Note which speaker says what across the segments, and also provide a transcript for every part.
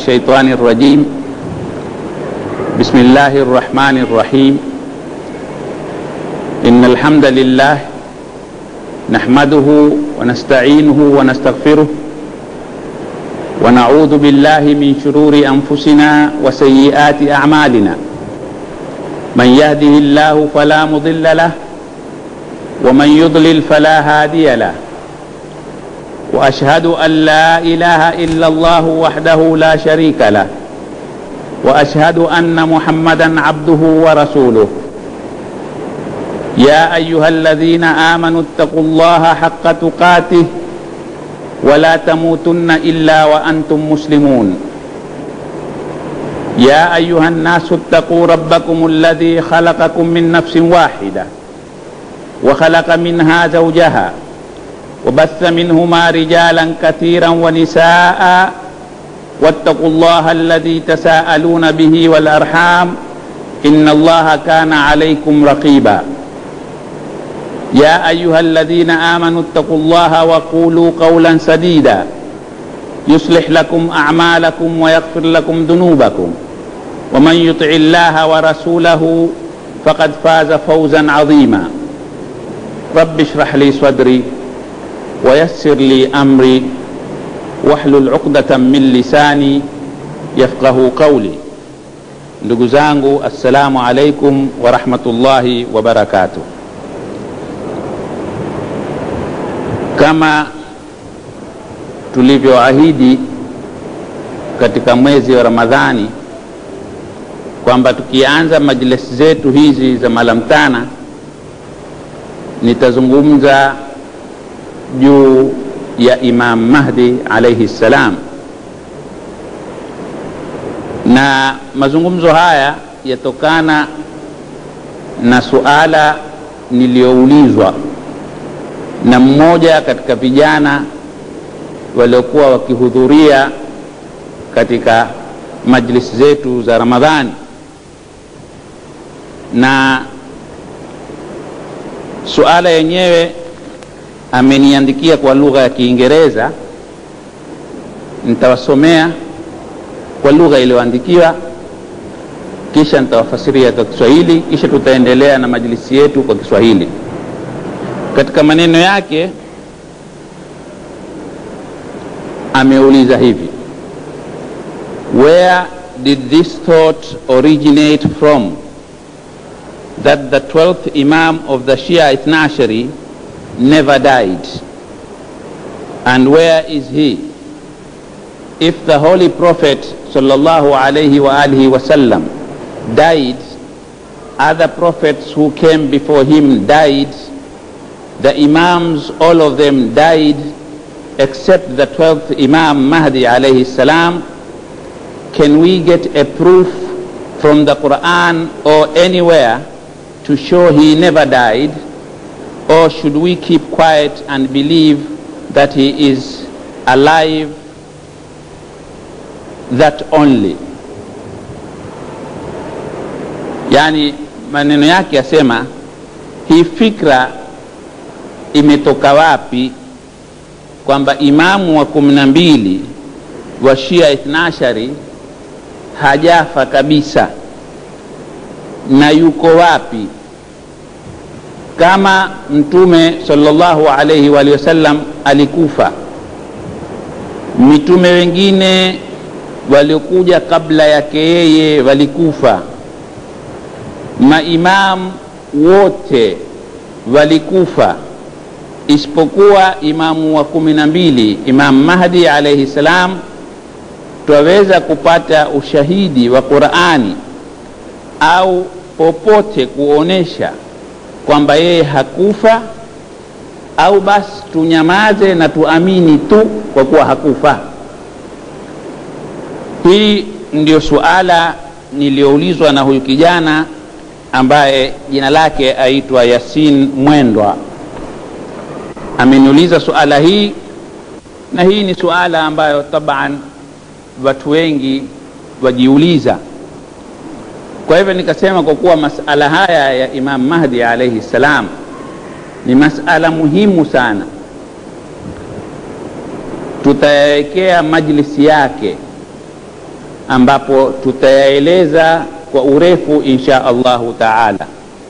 Speaker 1: الشيطان الرجيم بسم الله الرحمن الرحيم إن الحمد لله نحمده ونستعينه ونستغفره ونعوذ بالله من شرور أنفسنا وسيئات أعمالنا من يهده الله فلا مضل له ومن يضلل فلا هادي له واشهد ان لا اله الا الله وحده لا شريك له واشهد ان محمدا عبده ورسوله يا ايها الذين امنوا اتقوا الله حق تقاته ولا تموتن الا وانتم مسلمون يا ايها الناس اتقوا ربكم الذي خلقكم من نفس واحده وخلق منها زوجها وبث منهما رجالا كثيرا ونساء واتقوا الله الذي تساءلون به والارحام ان الله كان عليكم رقيبا يا ايها الذين امنوا اتقوا الله وقولوا قولا سديدا يصلح لكم اعمالكم ويغفر لكم ذنوبكم ومن يطع الله ورسوله فقد فاز فوزا عظيما رب اشرح لي صدري ويسر لي امري واhlul uqdatan min lisani yafqahu qauli ndugu zangu assalamu alaikum warahmatullahi wabarakatuh kama tulivyoahidi katika mwezi wa ramadhani kwamba tukianza majlisi zetu hizi za malamtana nitazungumza juu ya Imam Mahdi alaihi ssalam, na mazungumzo haya yatokana na suala niliyoulizwa na mmoja katika vijana waliokuwa wakihudhuria katika majlisi zetu za Ramadhani na suala yenyewe ameniandikia kwa lugha ya Kiingereza, nitawasomea kwa lugha iliyoandikiwa, kisha nitawafasiria kwa Kiswahili, kisha tutaendelea na majlisi yetu kwa Kiswahili. Katika maneno yake ameuliza hivi: Where did this thought originate from that the 12th Imam of the Shia Ithnashari never died. And where is he? If the Holy Prophet sallallahu alaihi wa alihi wasallam died, other prophets who came before him died, the Imams, all of them died, except the 12th Imam Mahdi alayhi salam. Can we get a proof from the Quran or anywhere to show he never died? or should we keep quiet and believe that he is alive that only yani maneno yake yasema hii fikra imetoka wapi kwamba imamu wa kumi na mbili wa shia ithnashari hajafa kabisa na yuko wapi kama mtume sallallahu alaihi wa wasallam alikufa mitume wengine waliokuja kabla yake yeye walikufa maimam wote walikufa isipokuwa imamu wa kumi na mbili imam mahdi alaihi salam twaweza kupata ushahidi wa qurani au popote kuonesha kwamba yeye hakufa au basi tunyamaze na tuamini tu kwa kuwa hakufa hii ndio suala niliyoulizwa na huyu kijana ambaye jina lake aitwa yasin mwendwa ameniuliza suala hii na hii ni suala ambayo taban watu wengi wajiuliza kwa hivyo nikasema kwa kuwa masala haya ya imam mahdi alaihi ssalam ni masala muhimu sana tutayawekea majlisi yake ambapo tutayaeleza kwa urefu insha allahu taala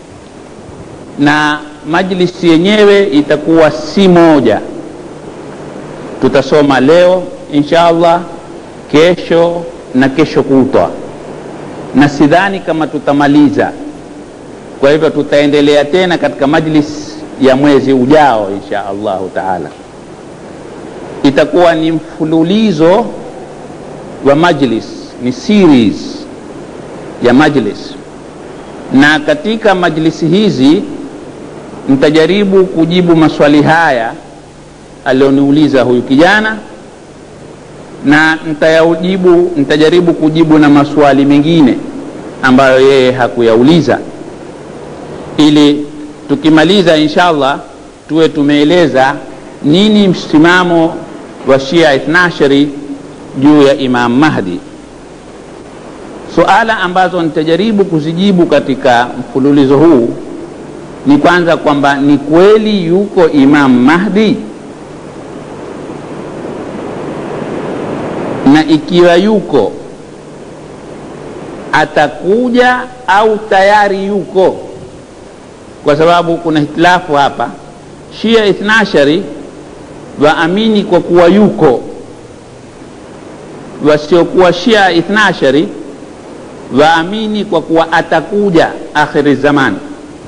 Speaker 1: na majlisi yenyewe itakuwa si moja tutasoma leo insha allah kesho na kesho kutwa na sidhani kama tutamaliza kwa hivyo tutaendelea tena katika majlis ya mwezi ujao insha allahu taala itakuwa ni mfululizo wa majlis ni series ya majlis na katika majlisi hizi nitajaribu kujibu maswali haya alioniuliza huyu kijana na nitayajibu nitajaribu kujibu na maswali mengine ambayo yeye hakuyauliza ili tukimaliza inshallah tuwe tumeeleza nini msimamo wa shia ithnashari juu ya imam mahdi suala ambazo nitajaribu kuzijibu katika mfululizo huu ni kwanza kwamba ni kweli yuko imam mahdi na ikiwa yuko atakuja au tayari yuko kwa sababu kuna hitilafu hapa shia ithnashari waamini kwa kuwa yuko wasiokuwa shia ithnashari waamini kwa kuwa atakuja akhiri zamani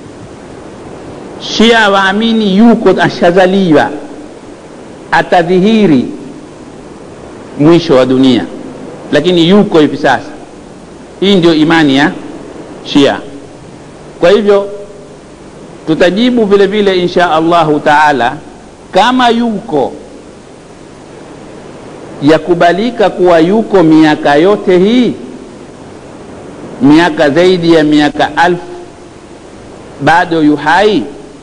Speaker 1: shia waamini yuko ashazaliwa atadhihiri mwisho wa dunia lakini yuko hivi sasa hii ndio imani ya shia kwa hivyo tutajibu vile vile insha allahu taala kama yuko yakubalika kuwa yuko miaka yote hii miaka zaidi ya miaka alfu bado yuhai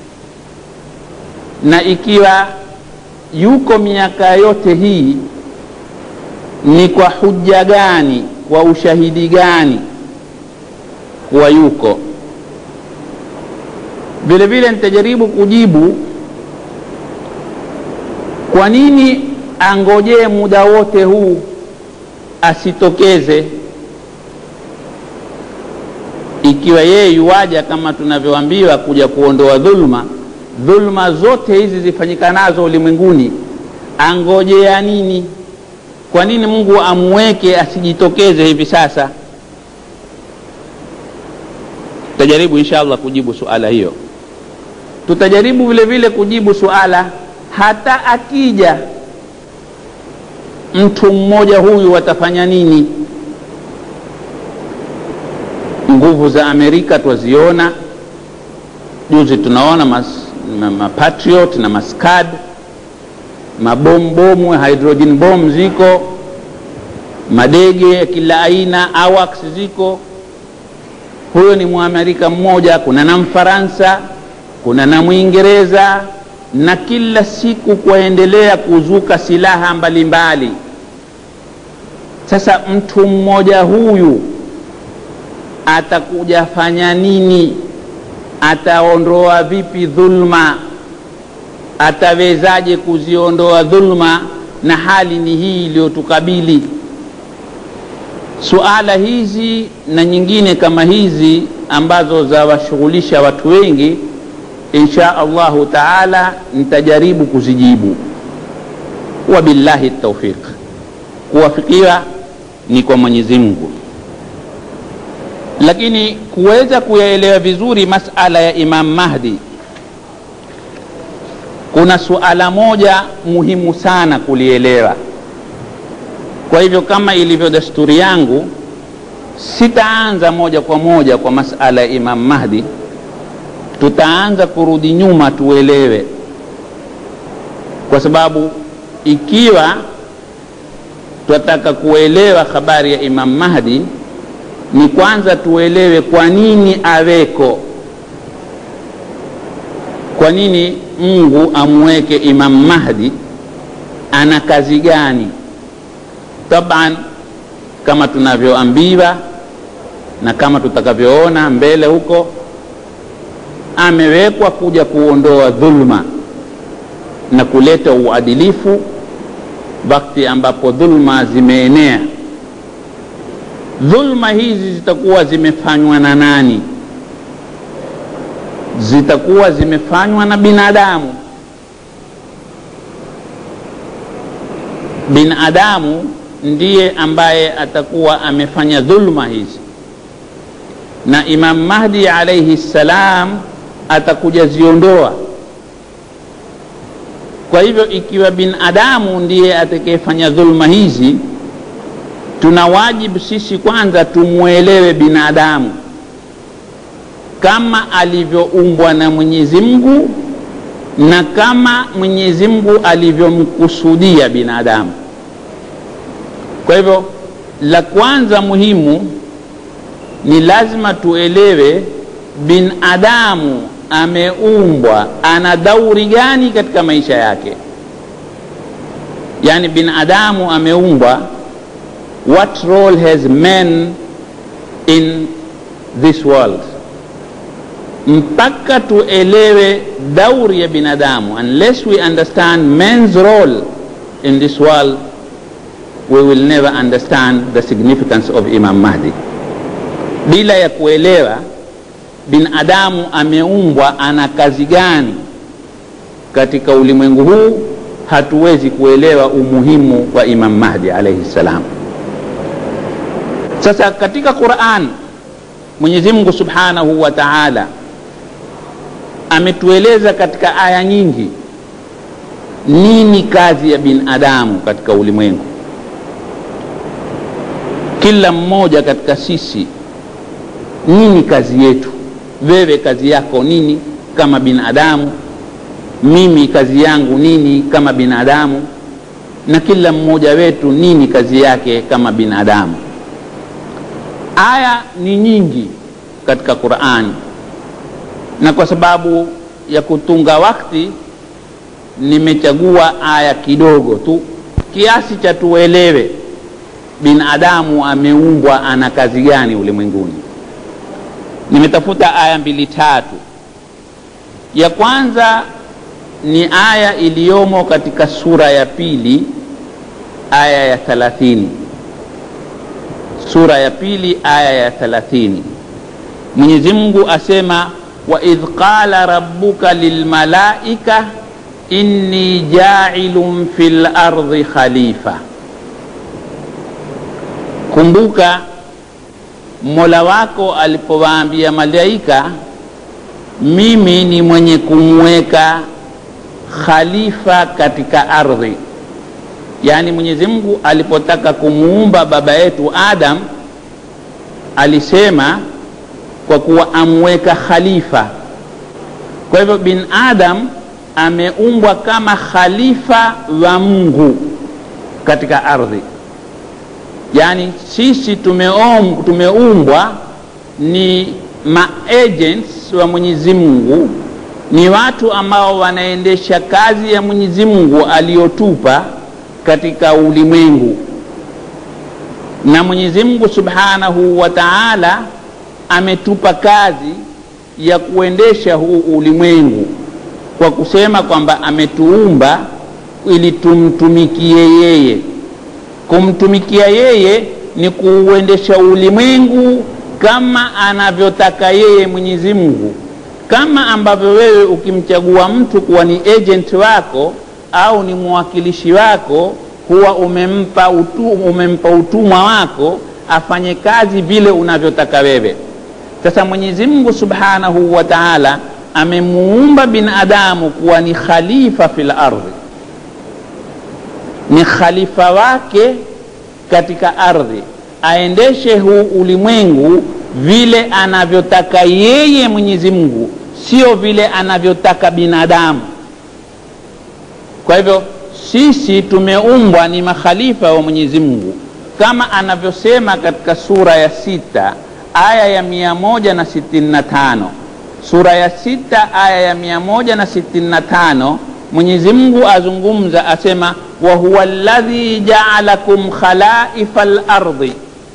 Speaker 1: na ikiwa yuko miaka yote hii ni kwa hujja gani kwa ushahidi gani kuwa yuko vile vile nitajaribu kujibu kwa nini angojee muda wote huu asitokeze ikiwa yeye yuwaja kama tunavyoambiwa kuja kuondoa dhulma dhulma zote hizi zifanyikanazo ulimwenguni angojea nini kwa nini mungu amweke asijitokeze hivi sasa tutajaribu insha allah kujibu suala hiyo tutajaribu vile vile kujibu suala hata akija mtu mmoja huyu watafanya nini nguvu za amerika twaziona juzi tunaona mapatriot ma, ma na maskad mabombomu hydrogen bom ziko madege ya kila aina awax ziko huyo ni mwamerika mmoja kuna na mfaransa kuna na mwingereza na kila siku kwaendelea kuzuka silaha mbalimbali mbali. sasa mtu mmoja huyu atakuja fanya nini ataondoa vipi dhulma atawezaje kuziondoa dhulma na hali ni hii iliyotukabili suala hizi na nyingine kama hizi ambazo zawashughulisha watu wengi insha allahu taala nitajaribu kuzijibu wabillahi taufiq kuwafikiwa ni kwa mwenyezi mungu lakini kuweza kuyaelewa vizuri masala ya imam mahdi kuna suala moja muhimu sana kulielewa kwa hivyo kama ilivyo desturi yangu sitaanza moja kwa moja kwa masala ya imam mahdi tutaanza kurudi nyuma tuelewe kwa sababu ikiwa twataka kuelewa habari ya imam mahdi ni kwanza tuelewe kwa nini aweko kwa nini mungu amweke imam mahdi ana kazi gani taban kama tunavyoambiwa na kama tutakavyoona mbele huko amewekwa kuja kuondoa dhulma na kuleta uadilifu wakati ambapo dhulma zimeenea dhulma hizi zitakuwa zimefanywa na nani zitakuwa zimefanywa na binadamu binadamu ndiye ambaye atakuwa amefanya dhulma hizi na imam mahdi alaihi ssalam atakuja ziondoa kwa hivyo ikiwa binadamu ndiye atakayefanya dhulma hizi tuna wajibu sisi kwanza tumwelewe binadamu kama alivyoumbwa na mwenyezi mungu na kama mwenyezi mungu alivyomkusudia binadamu kwa hivyo la kwanza muhimu ni lazima tuelewe binadamu ameumbwa ana dauri gani katika maisha yake yaani binadamu ameumbwa what role has men in this world mpaka tuelewe dauri ya binadamu unless we understand men's role in this world we will never understand the significance of imam mahdi bila ya kuelewa binadamu ameumbwa ana kazi gani katika ulimwengu huu hatuwezi kuelewa umuhimu wa imam mahdi alaihi ssalam sasa katika quran mwenyezi mungu subhanahu wa taala ametueleza katika aya nyingi nini kazi ya binadamu katika ulimwengu kila mmoja katika sisi nini kazi yetu wewe kazi yako nini kama binadamu mimi kazi yangu nini kama binadamu na kila mmoja wetu nini kazi yake kama binadamu aya ni nyingi katika qurani na kwa sababu ya kutunga wakti nimechagua aya kidogo tu kiasi cha tuelewe binadamu ameumbwa ana kazi gani ulimwenguni nimetafuta aya mbili tatu ya kwanza ni aya iliyomo katika sura ya pili aya ya thalathini sura ya pili aya ya thalathini mwenyezi mungu asema waidh qala rabbuka lilmalaika inni jailun fi lardhi khalifa kumbuka mola wako alipowaambia malaika mimi ni mwenye kumweka khalifa katika ardhi yaani mwenyezi mungu alipotaka kumuumba baba yetu adam alisema kwa kuwa amweka khalifa kwa hivyo bin adam ameumbwa kama khalifa wa mungu katika ardhi yaani sisi tumeom, tumeumbwa ni maagents wa mwenyezi mungu ni watu ambao wanaendesha kazi ya mwenyezi mungu aliyotupa katika ulimwengu na mwenyezi mungu subhanahu wa taala ametupa kazi ya kuendesha huu ulimwengu kwa kusema kwamba ametuumba ili tumtumikie yeye kumtumikia yeye ni kuuendesha ulimwengu kama anavyotaka yeye mwenyezi mungu kama ambavyo wewe ukimchagua mtu kuwa ni agent wako au ni mwakilishi wako huwa umempa, utu, umempa utumwa wako afanye kazi vile unavyotaka wewe sasa mwenyezi mungu subhanahu wa taala amemuumba binadamu kuwa ni khalifa fil ardhi ni khalifa wake katika ardhi aendeshe huu ulimwengu vile anavyotaka yeye mwenyezi mungu sio vile anavyotaka binadamu kwa hivyo sisi tumeumbwa ni makhalifa wa mwenyezi mungu kama anavyosema katika sura ya sita aya ya mia moja na sitini na tano sura ya sita aya ya mia moja na sitini na tano mwenyezi mungu azungumza asema wahuwa ladhi jaalakum khalaifa lardhi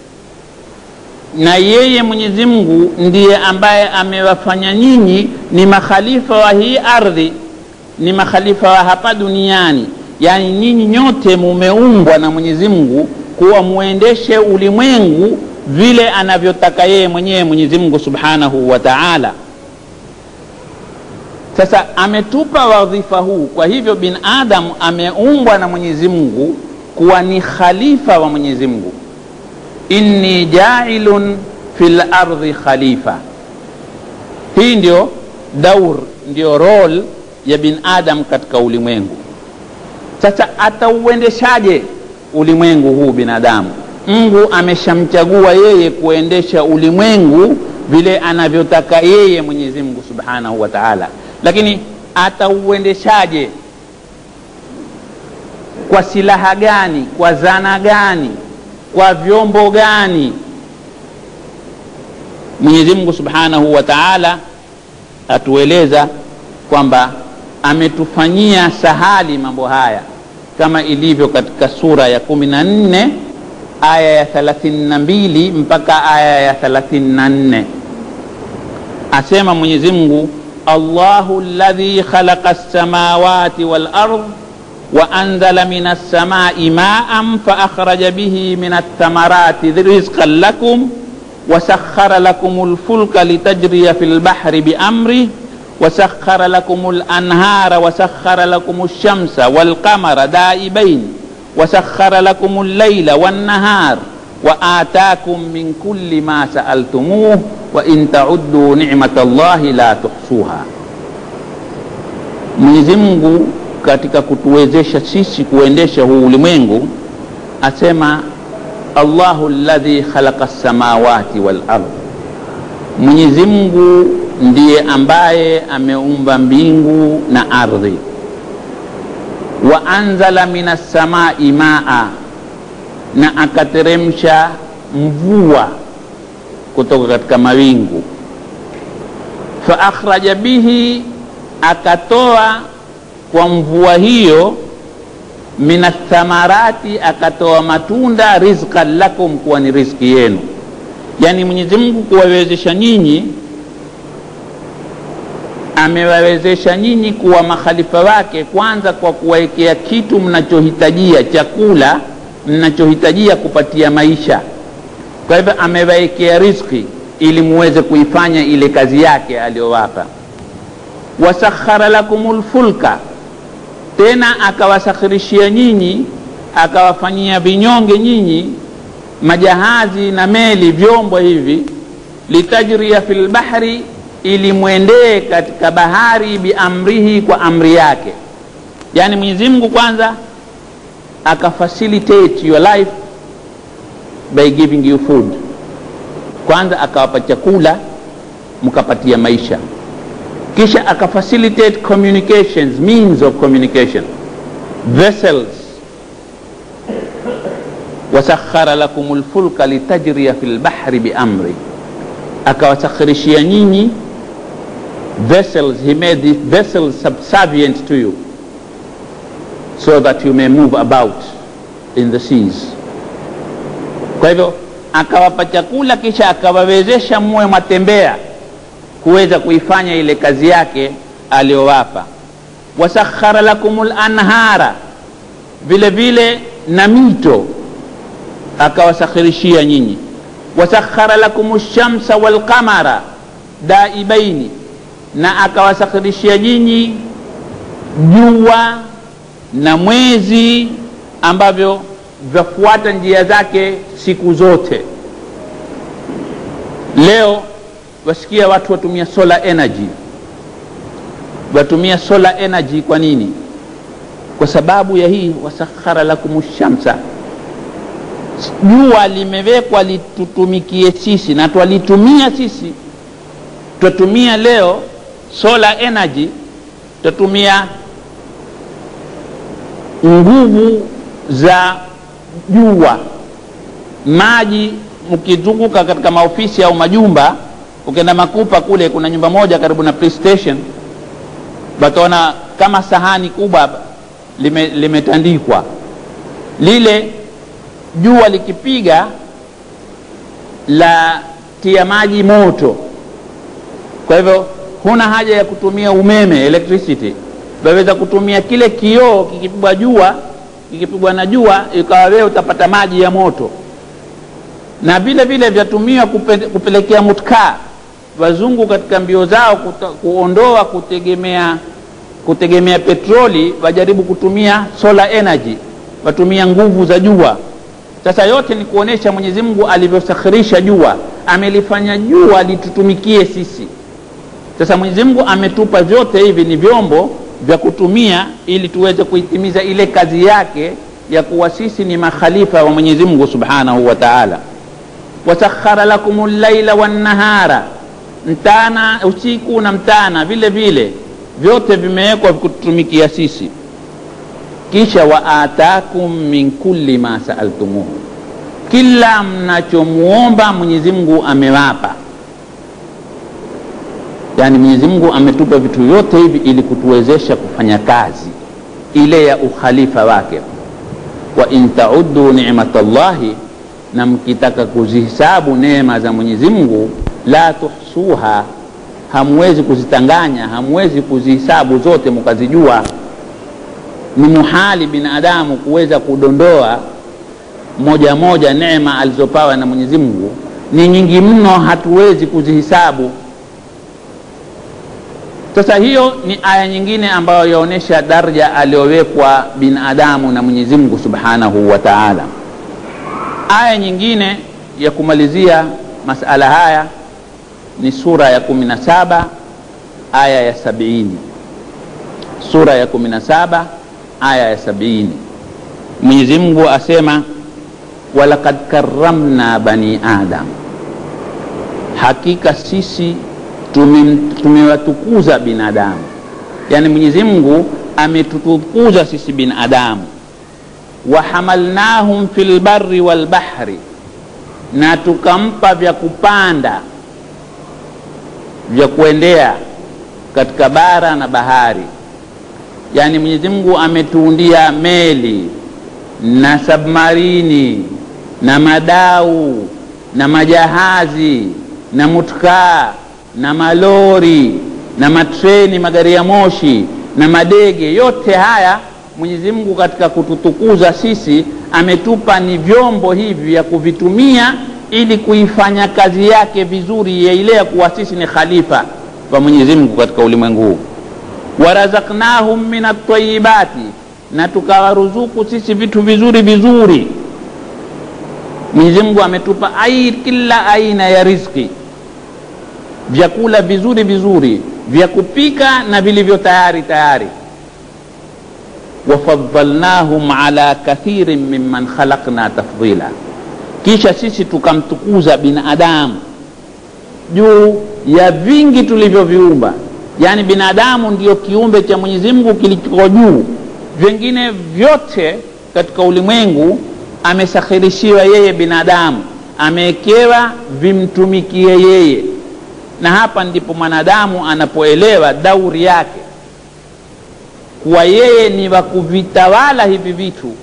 Speaker 1: na yeye mwenyezi mungu ndiye ambaye amewafanya nyinyi ni makhalifa wa hii ardhi ni makhalifa wa hapa duniani yaani nyinyi nyote mumeumbwa na mwenyezi mungu kuwa muendeshe ulimwengu vile anavyotaka yeye mwenyewe mwenyezi mungu subhanahu wa taala sasa ametupa wadhifa huu kwa hivyo binadamu ameumbwa na mwenyezi mungu kuwa ni khalifa wa mwenyezi mungu inni jailun fi lardhi khalifa hii ndio daur ndio rol ya binadam katika ulimwengu sasa atauendeshaje ulimwengu huu binadamu mungu ameshamchagua yeye kuendesha ulimwengu vile anavyotaka yeye mwenyezi mungu subhanahu wa taala lakini atauendeshaje kwa silaha gani kwa zana gani kwa vyombo gani mwenyezi mungu subhanahu wa taala atueleza kwamba ametufanyia sahali mambo haya kama ilivyo katika sura ya kumi na nne aya ya thelathini na mbili mpaka aya ya thelathini na nne asema mwenyezi mungu allahu ladhi khalaqa lsamawati walard وأنزل من السماء ماء فأخرج به من الثمرات رزقا لكم وسخر لكم الفلك لتجري في البحر بأمره وسخر لكم الأنهار وسخر لكم الشمس والقمر دائبين وسخر لكم الليل والنهار وآتاكم من كل ما سألتموه وإن تعدوا نعمة الله لا تحصوها Mwenyezi Mungu katika kutuwezesha sisi kuendesha huu ulimwengu asema Allahu alladhi khalaqa samawati wal ardh, Mwenyezi Mungu ndiye ambaye ameumba mbingu na ardhi. Wa anzala minas samai maa, na akateremsha mvua kutoka katika mawingu. Fa akhraja bihi, akatoa kwa mvua hiyo minathamarati, akatoa matunda rizqan lakum, kuwa ni riziki yenu. Yani Mwenyezi Mungu kuwawezesha nyinyi, amewawezesha nyinyi kuwa makhalifa wake, kwanza kwa kuwawekea kitu mnachohitajia, chakula mnachohitajia kupatia maisha. Kwa hivyo amewawekea riziki ili muweze kuifanya ile kazi yake aliyowapa. Wasakhara lakumul fulka tena akawasakhirishia nyinyi akawafanyia vinyonge nyinyi majahazi na meli vyombo hivi litajria fi lbahri ili mwendee katika bahari biamrihi kwa amri yake yaani mwenyezi mungu kwanza akafacilitate your life by giving you food kwanza akawapa chakula mkapatia maisha kisha akafacilitate communications means of communication vessels wasakhara lakum lfulka litajria fi lbahri biamri akawasakhirishia nyinyi vessels he made these vessels subservient to you so that you may move about in the seas kwa hivyo akawapa chakula kisha akawawezesha muwe mwatembea kuweza kuifanya ile kazi yake aliyowapa wasakhara lakum lanhara vile vile na mito akawasakhirishia nyinyi wasakhara lakum lshamsa walqamara daibaini na akawasakhirishia nyinyi jua na mwezi ambavyo vyafuata njia zake siku zote leo wasikia watu watumia solar energy watumia solar energy kwa nini kwa sababu ya hii wasakhara lakum shamsa jua limewekwa litutumikie sisi na twalitumia sisi twatumia leo solar energy twatumia nguvu za jua maji mkizunguka katika maofisi au majumba ukienda makupa kule kuna nyumba moja karibu na police station wataona kama sahani kubwa limetandikwa lime lile jua likipiga la tia maji moto kwa hivyo huna haja ya kutumia umeme electricity waweza kutumia kile kioo kikipigwa jua kikipigwa na jua ikawa wewe utapata maji ya moto na vile vile vyatumiwa kupe, kupelekea mutkaa wazungu katika mbio zao kuta, kuondoa kutegemea kutegemea petroli wajaribu kutumia solar energy watumia nguvu za jua sasa yote ni kuonesha mwenyezi mungu alivyosakhirisha jua amelifanya jua litutumikie sisi sasa mwenyezi mungu ametupa vyote hivi ni vyombo vya kutumia ili tuweze kuitimiza ile kazi yake ya kuwa sisi ni makhalifa wa mwenyezi mungu subhanahu wa taala wasakhara lakum llaila wannahara mtana usiku na mtana vile vile vyote vimewekwa kututumikia sisi kisha waatakum min kulli ma saaltumuhu kila mnachomuomba mwenyezi mungu amewapa yaani mwenyezi mungu ametupa vitu vyote hivi ili kutuwezesha kufanya kazi ile ya ukhalifa wake wa in taudu nimatallahi na mkitaka kuzihisabu neema za mwenyezi mungu la tuhsuha hamwezi kuzitanganya hamwezi kuzihisabu zote mkazijua ni muhali binadamu kuweza kudondoa moja moja neema alizopawa na mwenyezi mungu ni nyingi mno hatuwezi kuzihisabu sasa hiyo ni aya nyingine ambayo yaonyesha daraja aliyowekwa binadamu na mwenyezi mungu subhanahu wa taala aya nyingine ya kumalizia masala haya ni sura ya kumi na saba aya ya sabiini sura ya kumi na saba aya ya sabiini mwenyezi mungu asema walakad karamna bani adam hakika sisi tumewatukuza binadamu yaani mwenyezi mungu ametutukuza sisi binadamu wahamalnahum fi lbari walbahri na tukampa vya kupanda vya kuendea katika bara na bahari yaani mwenyezi mungu ametuundia meli na sabmarini na madau na majahazi na mutkaa na malori na matreni magari ya moshi na madege yote haya mwenyezi mungu katika kututukuza sisi ametupa ni vyombo hivi vya kuvitumia ili kuifanya kazi yake vizuri ya ile ya kuwa sisi ni khalifa wa mwenyezi mungu katika ulimwengu huu warazaknahum min atayibati na tukawaruzuku sisi vitu vizuri vizuri mwenyezi mungu ametupa ai kila aina ya rizki vyakula vizuri vizuri vya kupika na vilivyo tayari tayari wafadhalnahum ala kathirin mimman khalaqna tafdila kisha sisi tukamtukuza binadamu juu ya vingi tulivyoviumba yaani binadamu ndiyo kiumbe cha mwenyezi mungu kilichoko juu vingine vyote katika ulimwengu amesakhirishiwa yeye binadamu amewekewa vimtumikie yeye na hapa ndipo mwanadamu anapoelewa dauri yake kuwa yeye ni wa kuvitawala hivi vitu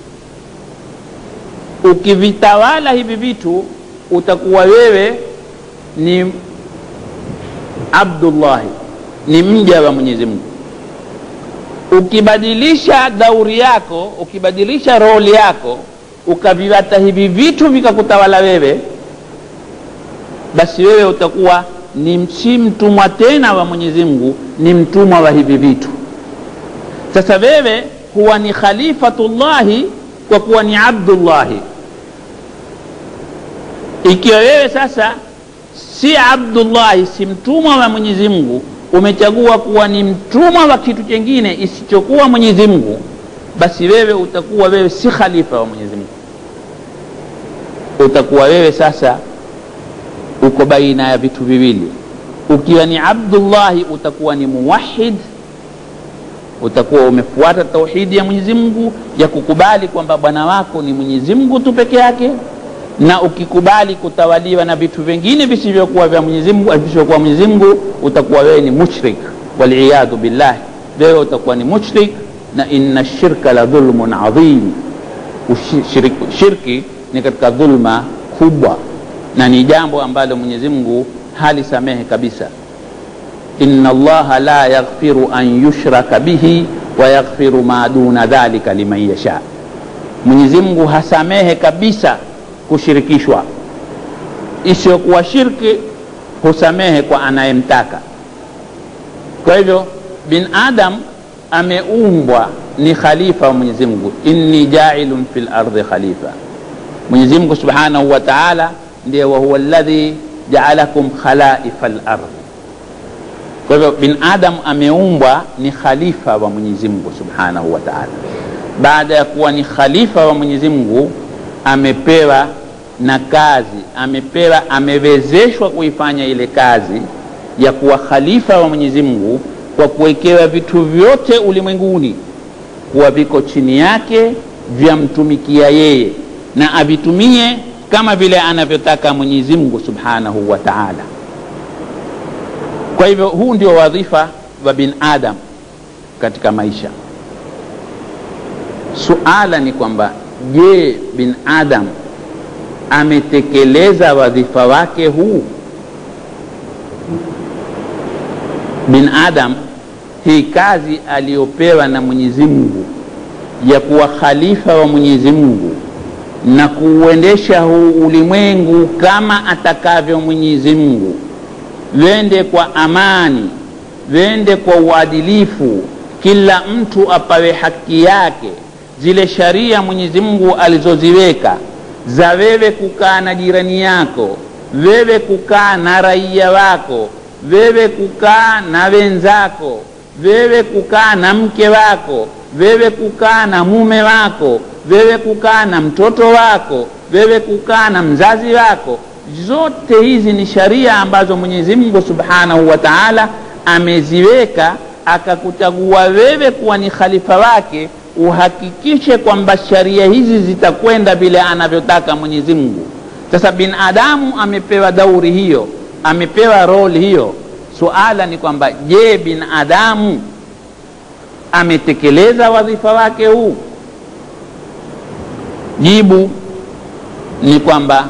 Speaker 1: ukivitawala hivi vitu utakuwa wewe ni abdullahi ni mja wa mwenyezi mungu ukibadilisha dauri yako ukibadilisha roli yako ukaviwata hivi vitu vikakutawala wewe basi wewe utakuwa ni si mtumwa tena wa mwenyezi mungu ni mtumwa wa hivi vitu sasa wewe huwa ni khalifatullahi kwa kuwa ni abdullahi ikiwa wewe sasa si abdullahi si mtumwa wa mwenyezi mungu umechagua kuwa ni mtumwa wa kitu chengine isichokuwa mwenyezi mungu basi wewe utakuwa wewe si khalifa wa mwenyezi mungu utakuwa wewe sasa uko baina ya vitu viwili ukiwa ni abdullahi utakuwa ni muwahid utakuwa umefuata tauhidi ya mwenyezi mungu ya kukubali kwamba bwana wako ni mwenyezi mungu tu peke yake na ukikubali kutawaliwa na vitu vingine visivyokuwa vya mwenyezi mungu visivyokuwa mwenyezi mungu utakuwa wewe ni mushrik waliyadhu billah wewe utakuwa ni mushrik na inna shirka la dhulmun adhim shirki, shirki ni katika dhulma kubwa na ni jambo ambalo mwenyezi mungu halisamehe kabisa inna allaha la yaghfiru an yushraka bihi wa yaghfiru ma duna dhalika liman yasha mwenyezi mungu hasamehe kabisa kushirikishwa isiyokuwa shirki husamehe kwa anayemtaka kwa hivyo bin adam ameumbwa ni khalifa wa mwenyezi mungu inni jailun fi lardhi khalifa mwenyezi mungu subhanahu wa taala ndiye wahuwa ladhi jaalakum khalaifa lardhi kwa hivyo bin adam ameumbwa ni khalifa wa mwenyezi mungu subhanahu wa taala baada ya kuwa ni khalifa wa mwenyezi mungu amepewa na kazi amepewa amewezeshwa kuifanya ile kazi ya kuwa khalifa wa mwenyezi mungu kwa kuwekewa vitu vyote ulimwenguni kuwa viko chini yake vyamtumikia yeye na avitumie kama vile anavyotaka mwenyezi mungu subhanahu wa taala kwa hivyo huu ndio wadhifa wa bin adam katika maisha suala ni kwamba je bin adam ametekeleza wadhifa wake huu bin adam hii kazi aliyopewa na mwenyezi mungu ya kuwa khalifa wa mwenyezi mungu na kuuendesha huu ulimwengu kama atakavyo mwenyezi mungu wende kwa amani wende kwa uadilifu kila mtu apawe haki yake zile sharia mwenyezi mungu alizoziweka za wewe kukaa na jirani yako wewe kukaa na raia wako wewe kukaa na wenzako wewe kukaa na mke wako wewe kukaa na mume wako wewe kukaa na mtoto wako wewe kukaa na mzazi wako zote hizi ni sharia ambazo mwenyezi mungu subhanahu wa taala ameziweka akakuchagua wewe kuwa ni khalifa wake uhakikishe kwamba sharia hizi zitakwenda vile anavyotaka mwenyezi mungu sasa binadamu amepewa dauri hiyo amepewa roli hiyo suala ni kwamba je binadamu ametekeleza wadhifa wake huu jibu ni kwamba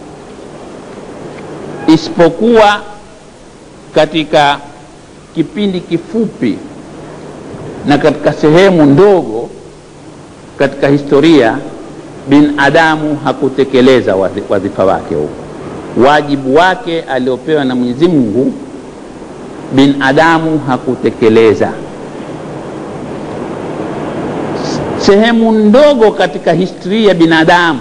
Speaker 1: isipokuwa katika kipindi kifupi na katika sehemu ndogo katika historia binadamu hakutekeleza wadhifa wake huu wajibu wake aliopewa na mwenyezi mungu binadamu hakutekeleza sehemu ndogo katika historia ya binadamu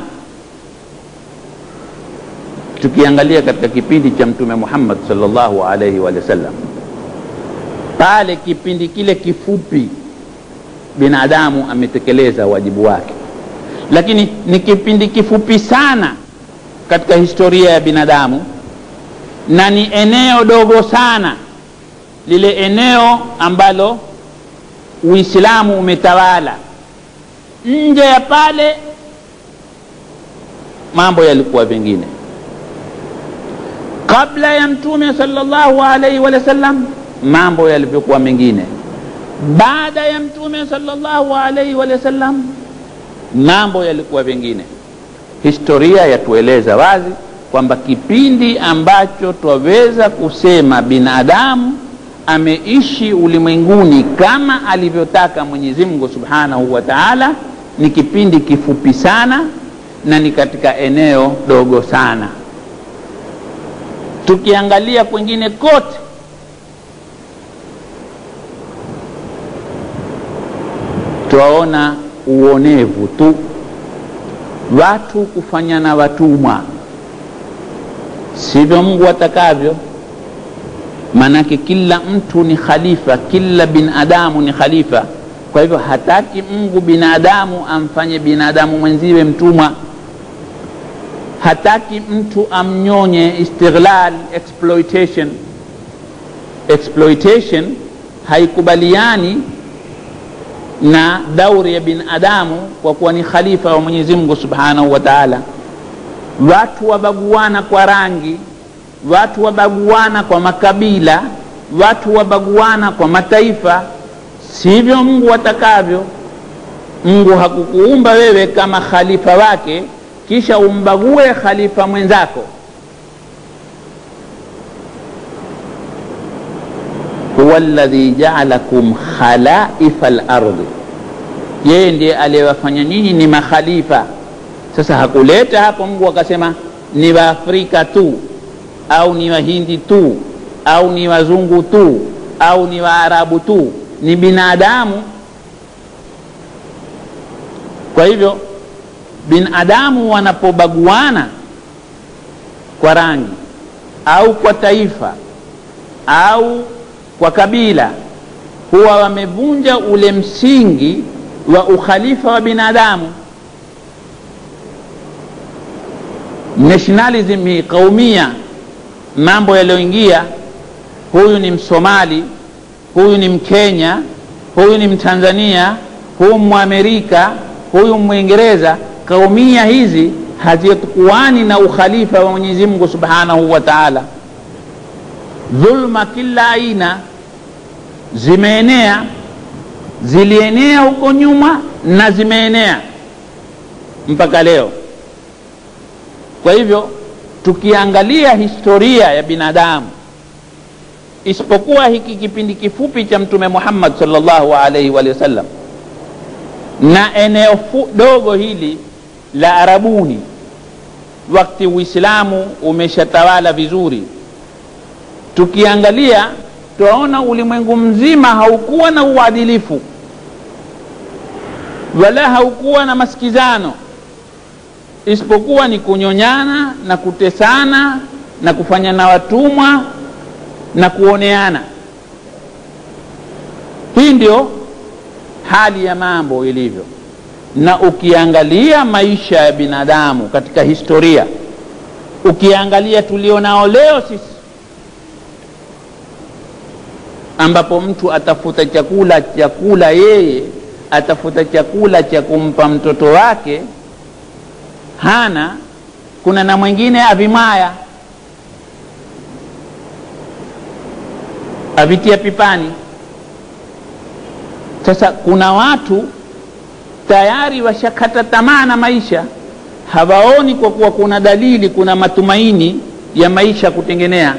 Speaker 1: tukiangalia katika kipindi cha mtume muhammad salllahu alaihi wa sallam pale kipindi kile kifupi binadamu ametekeleza wajibu wake lakini ni kipindi kifupi sana katika historia ya binadamu na ni eneo dogo sana lile eneo ambalo uislamu umetawala nje ya pale mambo yalikuwa vingine kabla ya mtume salllahu alaihi wa sallam mambo yalivyokuwa mengine baada ya mtume salllahu alaihi wa sallam mambo yalikuwa vingine historia yatueleza wazi kwamba kipindi ambacho twaweza kusema binadamu ameishi ulimwenguni kama alivyotaka mwenyezi mungu subhanahu wa taala ni kipindi kifupi sana na ni katika eneo dogo sana tukiangalia kwengine kote twaona uonevu tu watu kufanyana watumwa sivyo mungu atakavyo maanake kila mtu ni khalifa kila binadamu ni khalifa kwa hivyo hataki mungu binadamu amfanye binadamu mwenziwe mtumwa hataki mtu amnyonye istighlal exploitation exploitation haikubaliani na dauri ya binadamu kwa kuwa ni khalifa wa mwenyezi mungu subhanahu wa taala watu wabaguana kwa rangi watu wabaguana kwa makabila watu wabaguana kwa mataifa sivyo mungu atakavyo mungu hakukuumba wewe kama khalifa wake kisha umbague khalifa mwenzako huwa ladhi jaalakum khalaifa lardi yeye ndiye aliyewafanya nyinyi ni makhalifa sasa hakuleta hapo mungu akasema ni waafrika tu au ni wahindi tu au ni wazungu tu au ni waarabu tu ni binadamu kwa hivyo binadamu wanapobaguana kwa rangi au kwa taifa au kwa kabila huwa wamevunja ule msingi wa ukhalifa wa binadamu nationalism hii kaumia mambo yaliyoingia huyu ni msomali huyu ni mkenya huyu ni mtanzania huyu mwamerika huyu mwingereza kaumia hizi hazikuani na ukhalifa wa mwenyezi mungu subhanahu wa taala dhulma kila aina zimeenea zilienea huko nyuma na zimeenea mpaka leo kwa hivyo tukiangalia historia ya binadamu isipokuwa hiki kipindi kifupi cha mtume muhammad salllahu alaihi wa sallam na eneo dogo hili la arabuni wakati uislamu umeshatawala vizuri tukiangalia twaona ulimwengu mzima haukuwa na uadilifu wala haukuwa na masikizano isipokuwa ni kunyonyana na kutesana na kufanya na watumwa na kuoneana hii ndio hali ya mambo ilivyo na ukiangalia maisha ya binadamu katika historia ukiangalia tulionao leo sisi ambapo mtu atafuta chakula chakula yeye atafuta chakula cha kumpa mtoto wake hana kuna na mwingine avimaya avitia pipani sasa kuna watu tayari washakata tamaa na maisha hawaoni kwa kuwa kuna dalili kuna matumaini ya maisha kutengenea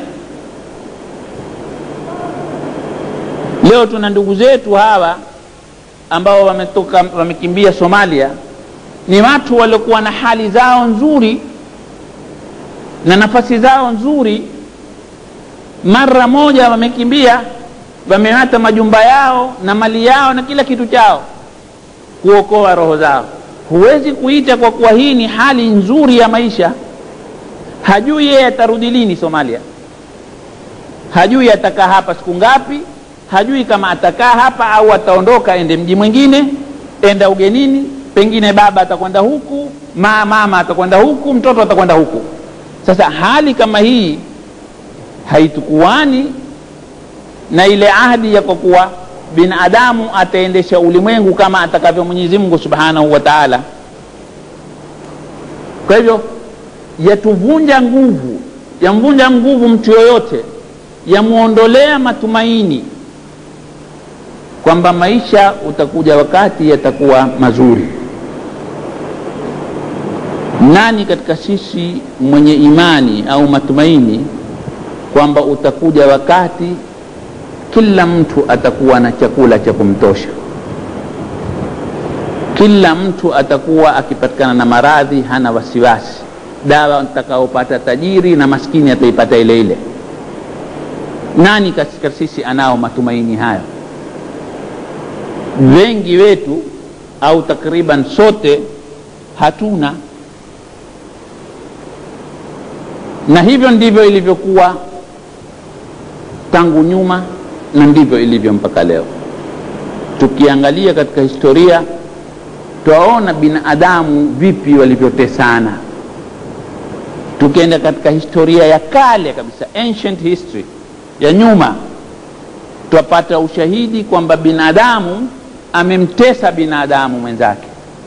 Speaker 1: leo tuna ndugu zetu hawa ambao wametoka wamekimbia somalia ni watu waliokuwa na hali zao nzuri na nafasi zao nzuri mara moja wamekimbia wameata majumba yao na mali yao na kila kitu chao kuokoa roho zao huwezi kuita kwa kuwa hii ni hali nzuri ya maisha hajui yeye atarudi lini somalia hajui atakaa hapa siku ngapi hajui kama atakaa hapa au ataondoka ende mji mwingine enda ugenini pengine baba atakwenda huku ma mama atakwenda huku mtoto atakwenda huku sasa hali kama hii haitukuani na ile ahadi ya kwa kuwa binadamu ataendesha ulimwengu kama atakavyo mwenyezi mungu subhanahu wa taala kwa hivyo yatuvunja nguvu yamvunja nguvu mtu yoyote yamwondolea matumaini kwamba maisha utakuja wakati yatakuwa mazuri nani katika sisi mwenye imani au matumaini kwamba utakuja wakati kila mtu atakuwa na chakula cha kumtosha kila mtu atakuwa akipatikana na maradhi hana wasiwasi dawa atakaopata tajiri na maskini ataipata ile ile nani katika sisi anao matumaini hayo wengi wetu au takriban sote hatuna na hivyo ndivyo ilivyokuwa tangu nyuma na ndivyo ilivyo mpaka leo tukiangalia katika historia twaona binadamu vipi walivyotesana tukienda katika historia ya kale kabisa ancient history ya nyuma twapata ushahidi kwamba binadamu amemtesa binadamu mwenzake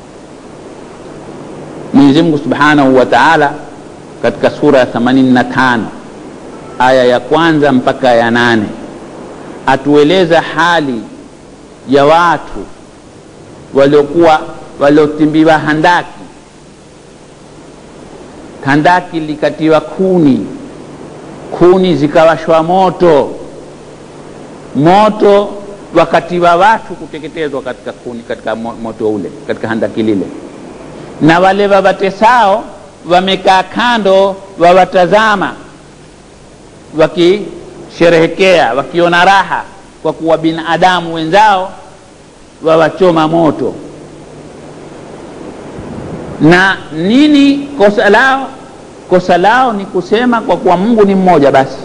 Speaker 1: mwenyezi mungu subhanahu wa taala katika sura ya 85 aya ya kwanza mpaka ya nane atueleza hali ya watu waliokuwa waliotimbiwa handaki handaki likatiwa kuni kuni zikawashwa moto moto wakatiwa watu kuteketezwa katika kuni katika moto ule katika handaki lile na wale wavatesao wamekaa kando wawatazama wakisherehekea wakiona raha kwa kuwa binadamu wenzao wawachoma moto na nini kosa lao kosa lao ni kusema kwa kuwa mungu ni mmoja basi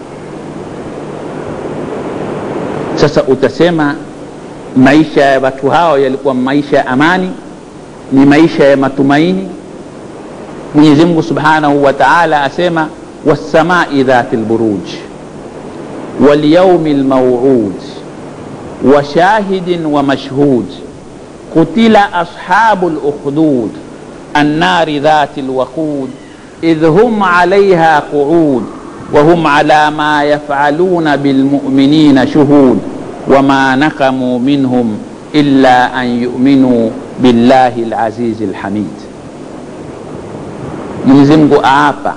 Speaker 1: sasa utasema maisha ya watu hao yalikuwa maisha ya amani ni maisha ya matumaini mwenyezi mungu subhanahu wa taala asema wassamai dhati lburuj walyaumi lmauud وشاهد ومشهود قتل أصحاب الأخدود النار ذات الوقود إذ هم عليها قعود وهم على ما يفعلون بالمؤمنين شهود وما نقموا منهم إلا أن يؤمنوا بالله العزيز الحميد Mwenyezi Mungu aapa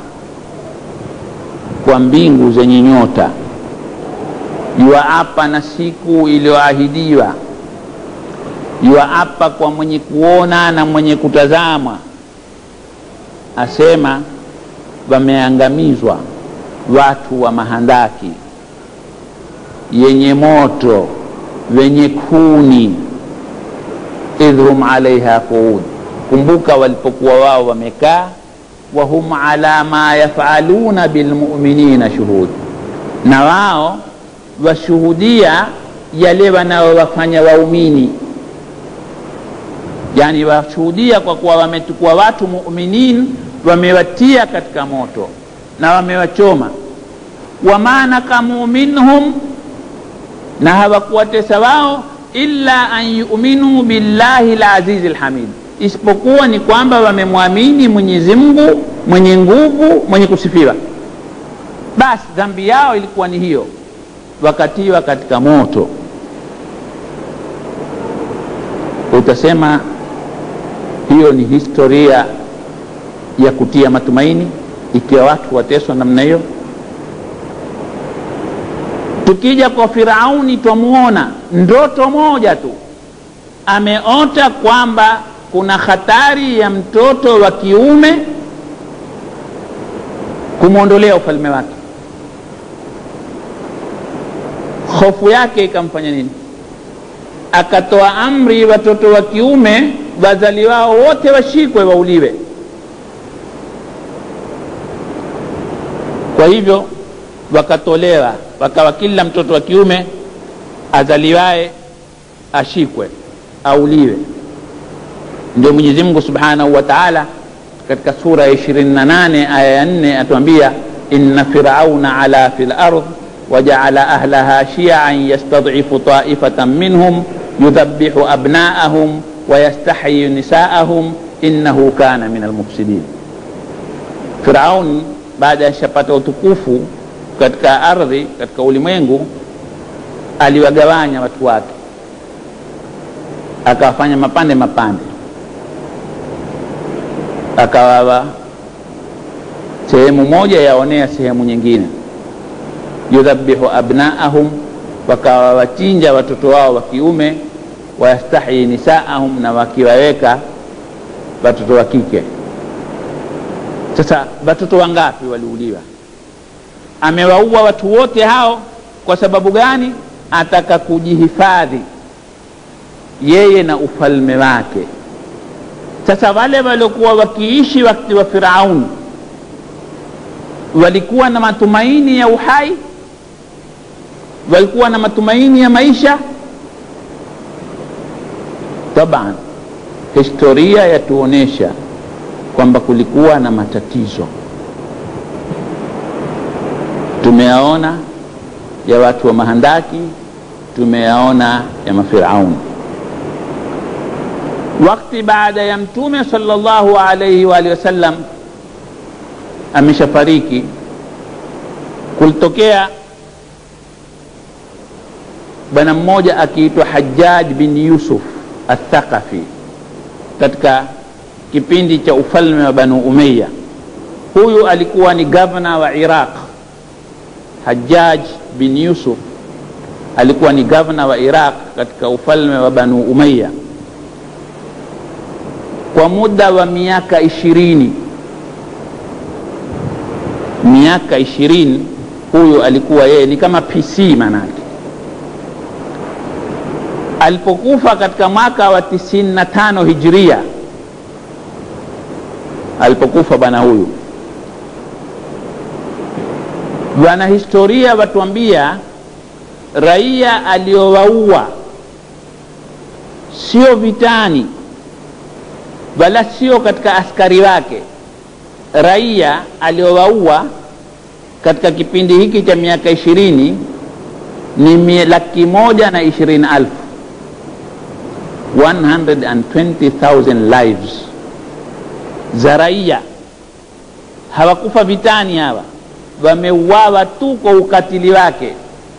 Speaker 1: kwa mbingu zenye nyota yuwaapa na siku iliyoahidiwa yuwaapa kwa mwenye kuona na mwenye kutazama asema wameangamizwa watu wa mahandaki yenye moto wenye kuni idhhum alaiha quud kumbuka walipokuwa wao wamekaa wahum ala ma yafaluna bilmuminina shuhud na wao washuhudia yale wanaowafanya waumini yani washuhudia kwa kuwa wamechukua watu muminin wamewatia katika moto na wamewachoma wama nakamu minhum na hawakuwatesa wao illa an yuminuu billahi lazizi lhamid isipokuwa ni kwamba wamemwamini mwenyezi mungu mwenye nguvu mwenye kusifiwa basi dhambi yao ilikuwa ni hiyo wakatiwa katika moto utasema hiyo ni historia ya kutia matumaini ikiwa watu wateswa namna hiyo tukija kwa firauni twamuona ndoto moja tu ameota kwamba kuna hatari ya mtoto wa kiume kumwondolea ufalme wake hofu yake ikamfanya nini akatoa amri watoto wa kiume wazaliwao wote washikwe wauliwe kwa hivyo wakatolewa wakawa kila mtoto wa kiume azaliwaye ashikwe auliwe ndio mwenyezi mungu subhanahu wa taala katika sura ya 28 aya ya 4 atuambia inna firauna ala fi lard وجعل أهلها شيعا يستضعف طائفة منهم يذبح أبناءهم ويستحيي نساءهم إنه كان من المفسدين فرعون baada ya shapata utukufu katika ardhi katika ulimwengu aliwagawanya watu wake akawafanya mapande mapande akawawa sehemu moja yaonea sehemu nyingine yudhabihu abnaahum wakawa wachinja watoto wao wa kiume wayastahyi nisaahum na wakiwaweka watoto wa kike sasa watoto wangapi waliuliwa amewaua watu wote hao kwa sababu gani ataka kujihifadhi yeye na ufalme wake sasa wale waliokuwa wakiishi wakati wa firauni walikuwa na matumaini ya uhai walikuwa na matumaini ya maisha taban historia yatuonyesha kwamba kulikuwa na matatizo tumeyaona ya watu wa mahandaki tumeyaona ya mafirauni wakti baada ya mtume salllahu alaihi waalihi wasallam ameshafariki kulitokea bwana mmoja akiitwa hajaj bin yusuf athaqafi katika kipindi cha ufalme wa banu umeya huyu alikuwa ni gavana wa iraq hajaj bin yusuf alikuwa ni gavana wa iraq katika ufalme wa banu umeya kwa muda wa miaka ishirini miaka ishirini huyu alikuwa yeye ni kama pc manake alipokufa katika mwaka wa tisini na tano hijria alipokufa bwana huyu wanahistoria watuambia raia aliowaua sio vitani wala sio katika askari wake raia aliowaua katika kipindi hiki cha miaka ishirini ni laki moja na ishirini alfu 120,000 lives za raia hawakufa vitani hawa wameuawa tu kwa ukatili wake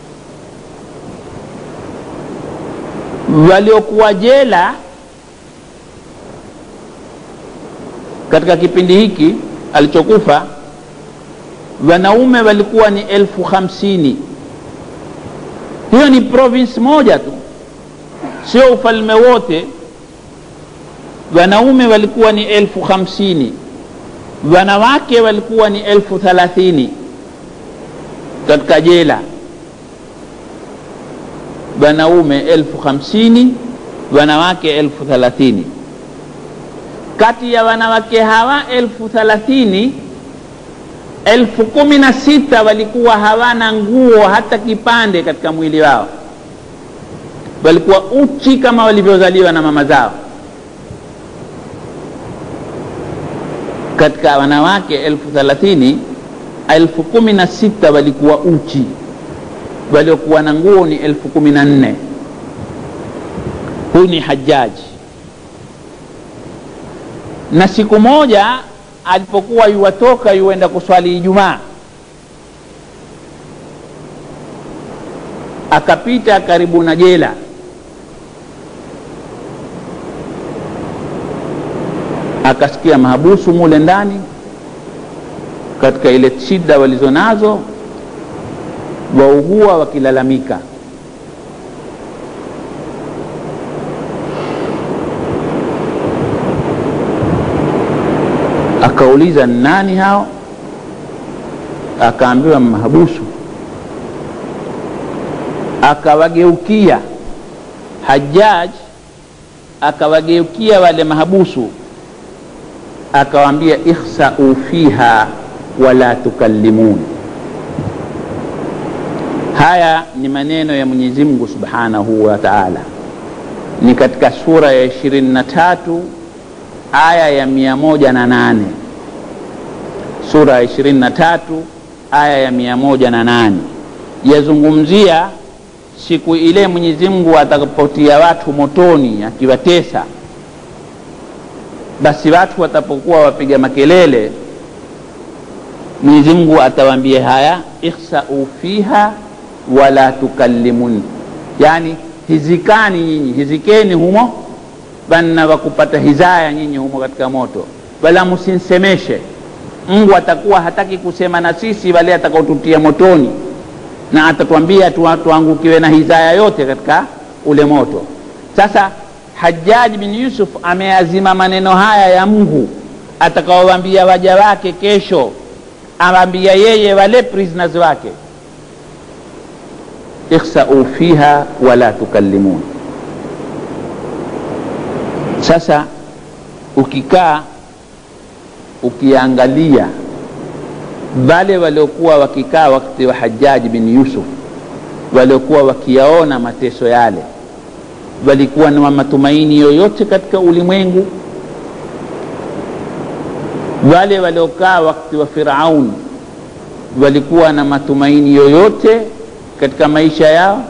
Speaker 1: waliokuwa jela katika kipindi hiki alichokufa wanaume walikuwa ni elfu hamsini hiyo ni province moja tu sio ufalme wote wanaume walikuwa ni elfu hamsini wanawake walikuwa ni elfu thalathini katika jela wanaume elfu hamsini wanawake elfu thalathini kati ya wanawake hawa elfu thalathini elfu kumi na sita walikuwa hawana nguo hata kipande katika mwili wao walikuwa uchi kama walivyozaliwa na mama zao katika wanawake elfu thalathini elfu kumi na sita walikuwa uchi waliokuwa na nguo ni elfu kumi na nne huyu ni hajaji na siku moja alipokuwa yuwatoka yuenda kuswali ijumaa akapita karibu na jela akasikia mahabusu mule ndani katika ile shida walizonazo waugua wakilalamika akauliza nani hao akaambiwa mahabusu akawageukia hajaj akawageukia wale mahabusu akawaambia ikhsau fiha wala tukallimun haya ni maneno ya mwenyezi mungu subhanahu wa taala ni katika sura ya ishirini na tatu aya ya mia moja na nane sura ya ishirini na tatu aya ya mia moja na nane yazungumzia siku ile mwenyezi mungu atakapotia watu motoni akiwatesa basi watu watapokuwa wapiga makelele mwenyezi mungu atawaambia haya ikhsau fiha wala tukallimun yani hizikani nyinyi hizikeni humo banna wakupata hizaya nyinyi humo katika moto wala msinsemeshe mungu atakuwa hataki kusema na sisi wale atakaotutia motoni na atatwambia tuangukiwe na hizaya yote katika ule moto sasa hajaji bin yusuf ameazima maneno haya ya mungu atakaowambia waja wake kesho awambia yeye wale prisoners wake ikhsau fiha wala tukallimun sasa ukikaa ukiangalia wale waliokuwa wakikaa wakati wa hajaji bin yusuf waliokuwa wakiyaona mateso yale walikuwa na matumaini yoyote katika ulimwengu wale waliokaa wakati wa firaun walikuwa na matumaini yoyote katika maisha yao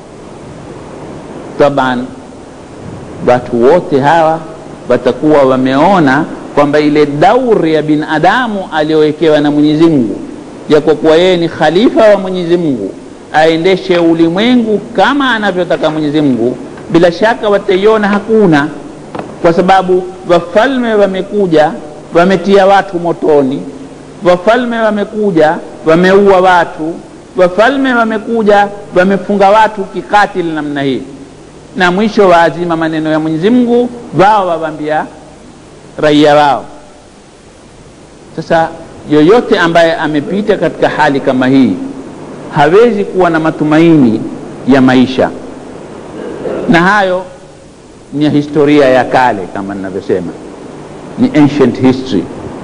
Speaker 1: taban watu wote hawa watakuwa wameona kwamba ile dauri ya binadamu aliyowekewa na mwenyezi mungu ya kwa kuwa yeye ni khalifa wa mwenyezi mungu aendeshe ulimwengu kama anavyotaka mwenyezi mungu bila shaka wataiona hakuna kwa sababu wafalme wamekuja wametia watu motoni wafalme wamekuja wameua watu wafalme wamekuja wamefunga watu kikatili namna hii na mwisho waazima maneno ya mwenyezi mungu wao wawambia raia wao sasa yoyote ambaye amepita katika hali kama hii hawezi kuwa na matumaini ya maisha na hayo ni ya historia ya kale kama ninavyosema ni ancient history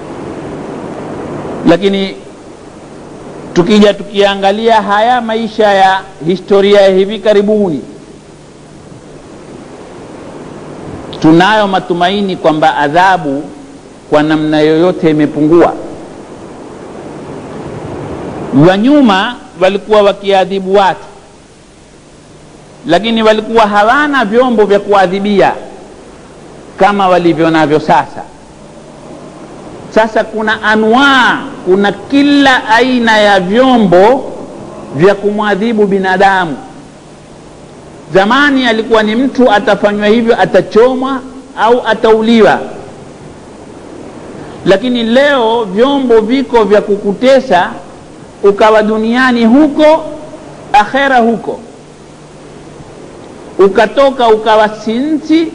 Speaker 1: lakini tukija tukiangalia haya maisha ya historia ya hivi karibuni tunayo matumaini kwamba adhabu kwa namna yoyote imepungua wa nyuma walikuwa wakiadhibu watu lakini walikuwa hawana vyombo vya kuadhibia kama walivyo navyo sasa sasa kuna anwaa kuna kila aina ya vyombo vya kumwadhibu binadamu zamani alikuwa ni mtu atafanywa hivyo atachomwa au atauliwa lakini leo vyombo viko vya kukutesa ukawa duniani huko akhera huko ukatoka ukawa sinsi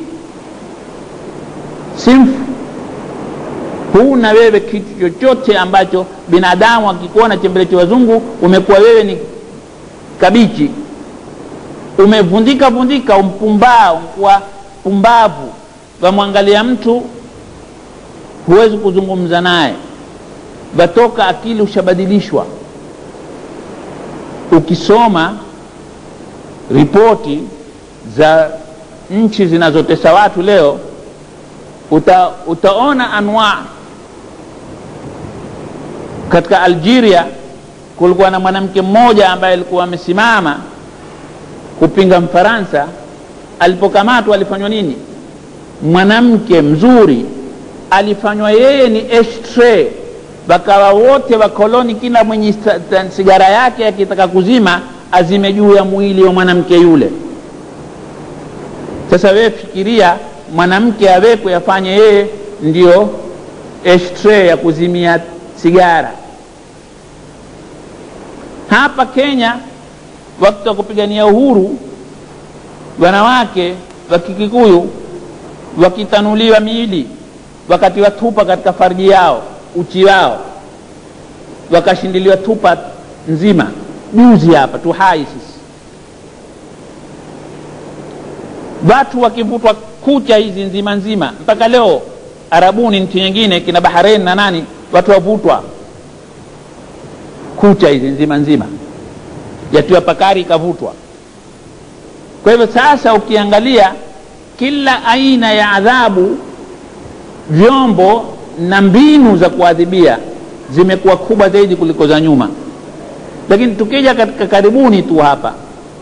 Speaker 1: simfu huna wewe kitu chochote ambacho binadamu akikuona chembele cha wazungu umekuwa wewe ni kabichi umevundika vundika umpumbaa umkuwa pumbavu wamwangalia mtu huwezi kuzungumza naye watoka akili ushabadilishwa ukisoma ripoti za nchi zinazotesa watu leo uta, utaona anwaa katika algeria kulikuwa na mwanamke mmoja ambaye alikuwa amesimama kupinga mfaransa alipokamatwa alifanywa nini mwanamke mzuri alifanywa yeye ni ashtray wakawa wote wakoloni kila mwenye sigara yake akitaka kuzima azime juu ya mwili wa mwanamke yule sasa wewe fikiria mwanamke awekwe afanye yeye ndio ashtray ya kuzimia sigara hapa kenya wakati wa kupigania uhuru wanawake wa kikikuyu wakitanuliwa miili wakati watupa katika farji yao uchi wao wakashindiliwa tupa nzima juzi hapa tu hai sisi watu wakivutwa kucha hizi nzima nzima mpaka leo arabuni nchi nyingine kina bahareni na nani watu wavutwa kucha hizi nzima nzima yatiwa pakari ikavutwa kwa hivyo sasa ukiangalia kila aina ya adhabu vyombo na mbinu za kuadhibia zimekuwa kubwa zaidi kuliko za nyuma lakini tukija katika karibuni tu hapa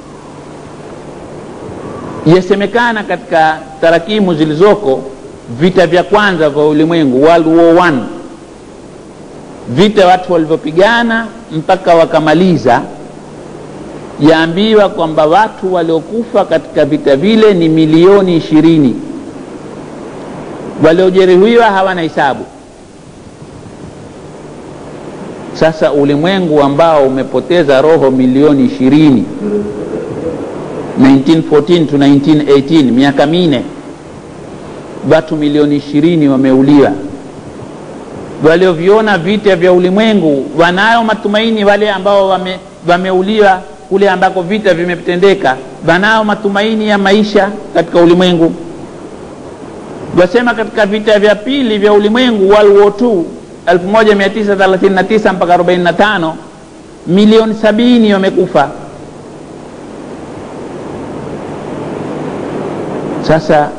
Speaker 1: yasemekana katika tarakimu zilizoko vita vya kwanza vya ulimwengu world war one vita watu walivyopigana mpaka wakamaliza yaambiwa kwamba watu waliokufa katika vita vile ni milioni ishirini waliojeruhiwa hawana hisabu sasa ulimwengu ambao umepoteza roho milioni ishirini 1914 to 1918 miaka mine watu milioni ishirini wameuliwa walioviona vita vya ulimwengu wanayo matumaini wale ambao wame, wameuliwa kule ambako vita vimetendeka wanayo matumaini ya maisha katika ulimwengu wasema katika vita vya pili vya ulimwengu World War II 1939 mpaka 45 milioni sabini wamekufa sasa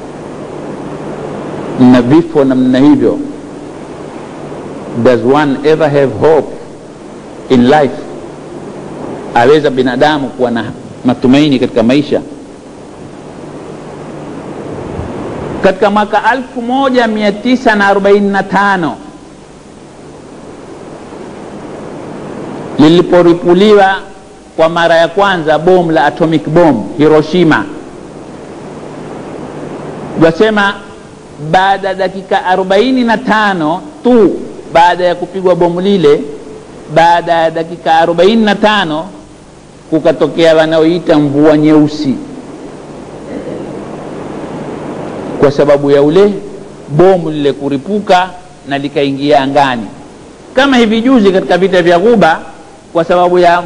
Speaker 1: na vifo namna hivyo does one ever have hope in life aweza binadamu kuwa na matumaini katika maisha katika mwaka 1945 liliporipuliwa kwa mara ya kwanza bomu la atomic bomb hiroshima wasema baada ya dakika 45 tu baada ya kupigwa bomu lile baada ya dakika 45 kukatokea wanaoita mvua nyeusi kwa sababu ya ule bomu lile kuripuka na likaingia angani kama hivi juzi katika vita vya Ghuba kwa sababu ya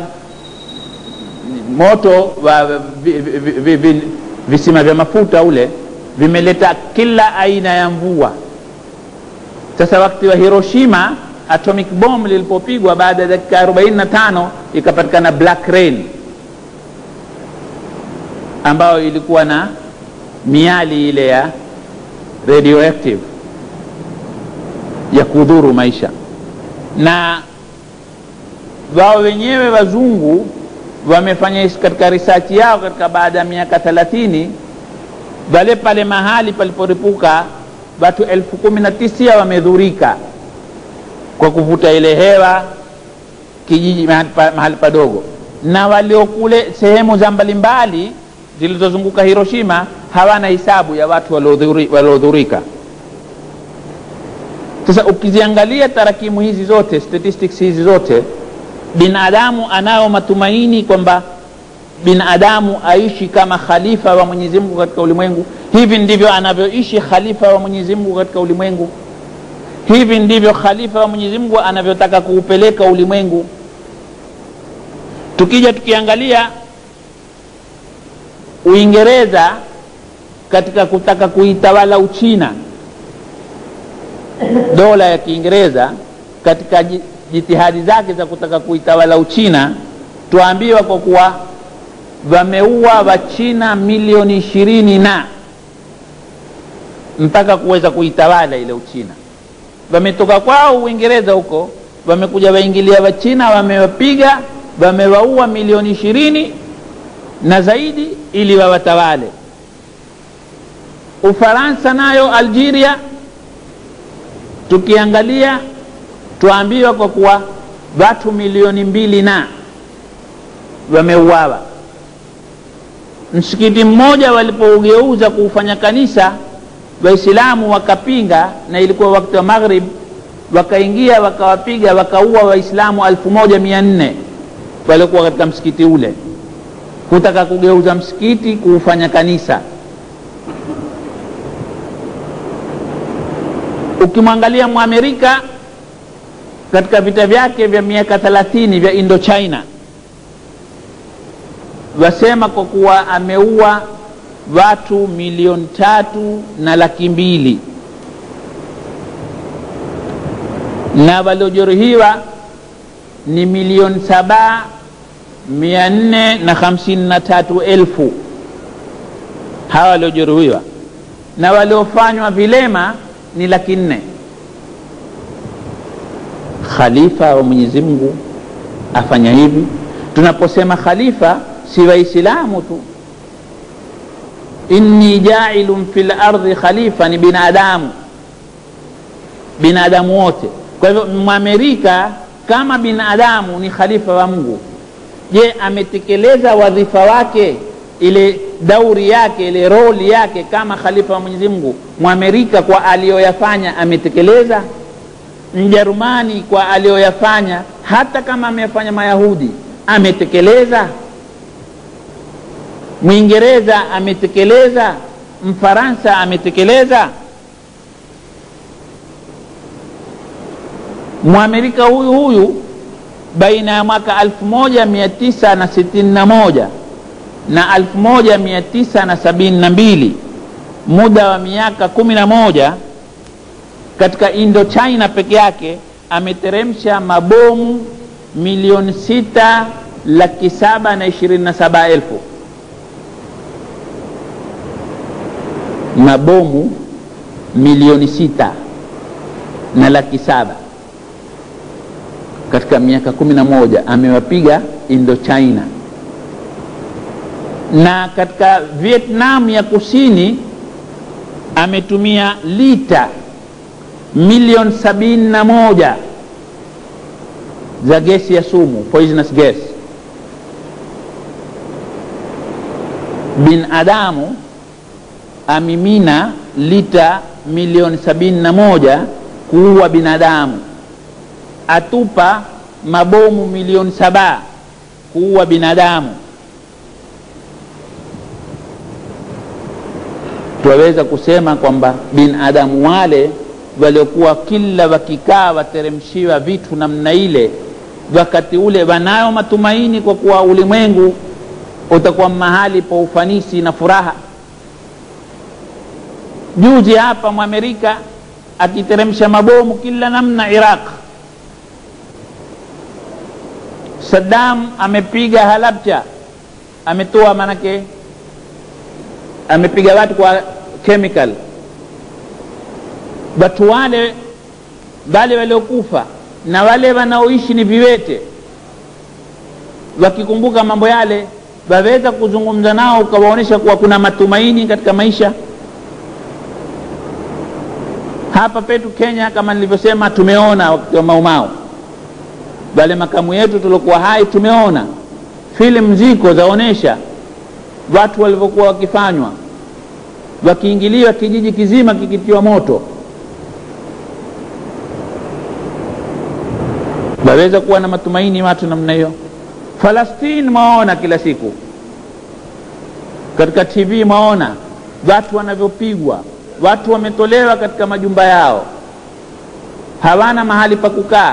Speaker 1: moto wa vi, vi, vi, vi, visima vya mafuta ule vimeleta kila aina ya mvua. Sasa wakati wa Hiroshima atomic bomb lilipopigwa, baada ya dakika 45 ikapatikana black rain ambayo ilikuwa na miali ile ya radioactive ya kudhuru maisha, na wao wenyewe wazungu wamefanya katika research yao katika baada ya miaka thelathini wale pale mahali paliporipuka watu elfu kumi na tisa wamedhurika kwa kuvuta ile hewa kijiji mahali, pa, mahali padogo, na waliokule sehemu za mbalimbali zilizozunguka Hiroshima hawana hisabu ya watu waliodhurika. Sasa ukiziangalia tarakimu hizi zote, statistics hizi zote, binadamu anayo matumaini kwamba binadamu aishi kama khalifa wa Mwenyezi Mungu katika ulimwengu. Hivi ndivyo anavyoishi khalifa wa Mwenyezi Mungu katika ulimwengu. Hivi ndivyo khalifa wa Mwenyezi Mungu anavyotaka kuupeleka ulimwengu. Tukija tukiangalia Uingereza katika kutaka kuitawala Uchina, dola ya Kiingereza katika jitihadi zake za kutaka kuitawala Uchina, tuambiwa kwa kuwa wameua Wachina milioni ishirini na mpaka kuweza kuitawala ile Uchina. Wametoka kwao Uingereza huko, wamekuja waingilia Wachina, wamewapiga, wamewaua milioni ishirini na zaidi ili wawatawale. Ufaransa nayo Algeria, tukiangalia tuambiwa kwa kuwa watu milioni mbili na wameuawa. Msikiti mmoja walipougeuza kuufanya kanisa, Waislamu wakapinga, na ilikuwa wakati wa Maghrib, wakaingia wakawapiga, wakaua Waislamu elfu moja mia nne waliokuwa katika msikiti ule kutaka kugeuza msikiti kuufanya kanisa. Ukimwangalia Mwamerika katika vita vyake vya miaka thelathini vya Indochina, wasema kwa kuwa ameua watu milioni tatu na laki mbili na waliojeruhiwa ni milioni saba mia nne na hamsini na tatu elfu hawa waliojeruhiwa na waliofanywa vilema ni laki nne. Khalifa wa Mwenyezi Mungu afanya hivi. Tunaposema khalifa si Waislamu tu, inni jailun fil ardhi khalifa, ni binadamu, binadamu wote. Kwa hivyo Mwamerika kama binadamu ni khalifa wa Mungu. Je, ametekeleza wadhifa wake, ile dauri yake, ile roli yake kama khalifa wa Mwenyezi Mungu? Mwamerika kwa aliyoyafanya ametekeleza? Mjerumani kwa aliyoyafanya, hata kama amefanya Mayahudi, ametekeleza? Mwingereza ametekeleza? Mfaransa ametekeleza? Mwamerika huyu huyu baina ya mwaka 1961 na 1972 muda wa miaka kumi na moja katika Indochina peke yake ameteremsha mabomu milioni sita laki saba na ishirini na saba elfu mabomu milioni sita na laki saba katika miaka kumi na moja amewapiga Indochina, na katika Vietnam ya kusini ametumia lita milioni sabini na moja za gesi ya sumu poisonous gas. Binadamu amimina lita milioni sabini na moja kuua binadamu atupa mabomu milioni saba kuua binadamu. Twaweza kusema kwamba binadamu wale waliokuwa kila wakikaa wateremshiwa vitu namna ile wakati ule wanayo matumaini kwa kuwa ulimwengu utakuwa mahali pa ufanisi na furaha juzi hapa mwamerika akiteremsha mabomu kila namna iraq saddam amepiga halabcha ametoa manake amepiga watu kwa chemical watu wale wale waliokufa na wale wanaoishi ni viwete wakikumbuka mambo yale waweza kuzungumza nao ukawaonyesha kuwa kuna matumaini katika maisha hapa petu kenya kama nilivyosema tumeona wakati wa maumau wale makamu yetu tuliokuwa hai tumeona filamu ziko zaonyesha watu walivyokuwa wakifanywa wakiingiliwa kijiji kizima kikitiwa moto waweza kuwa na matumaini watu namna hiyo falastini mwaona kila siku katika tv mwaona watu wanavyopigwa watu wametolewa katika majumba yao hawana mahali pa kukaa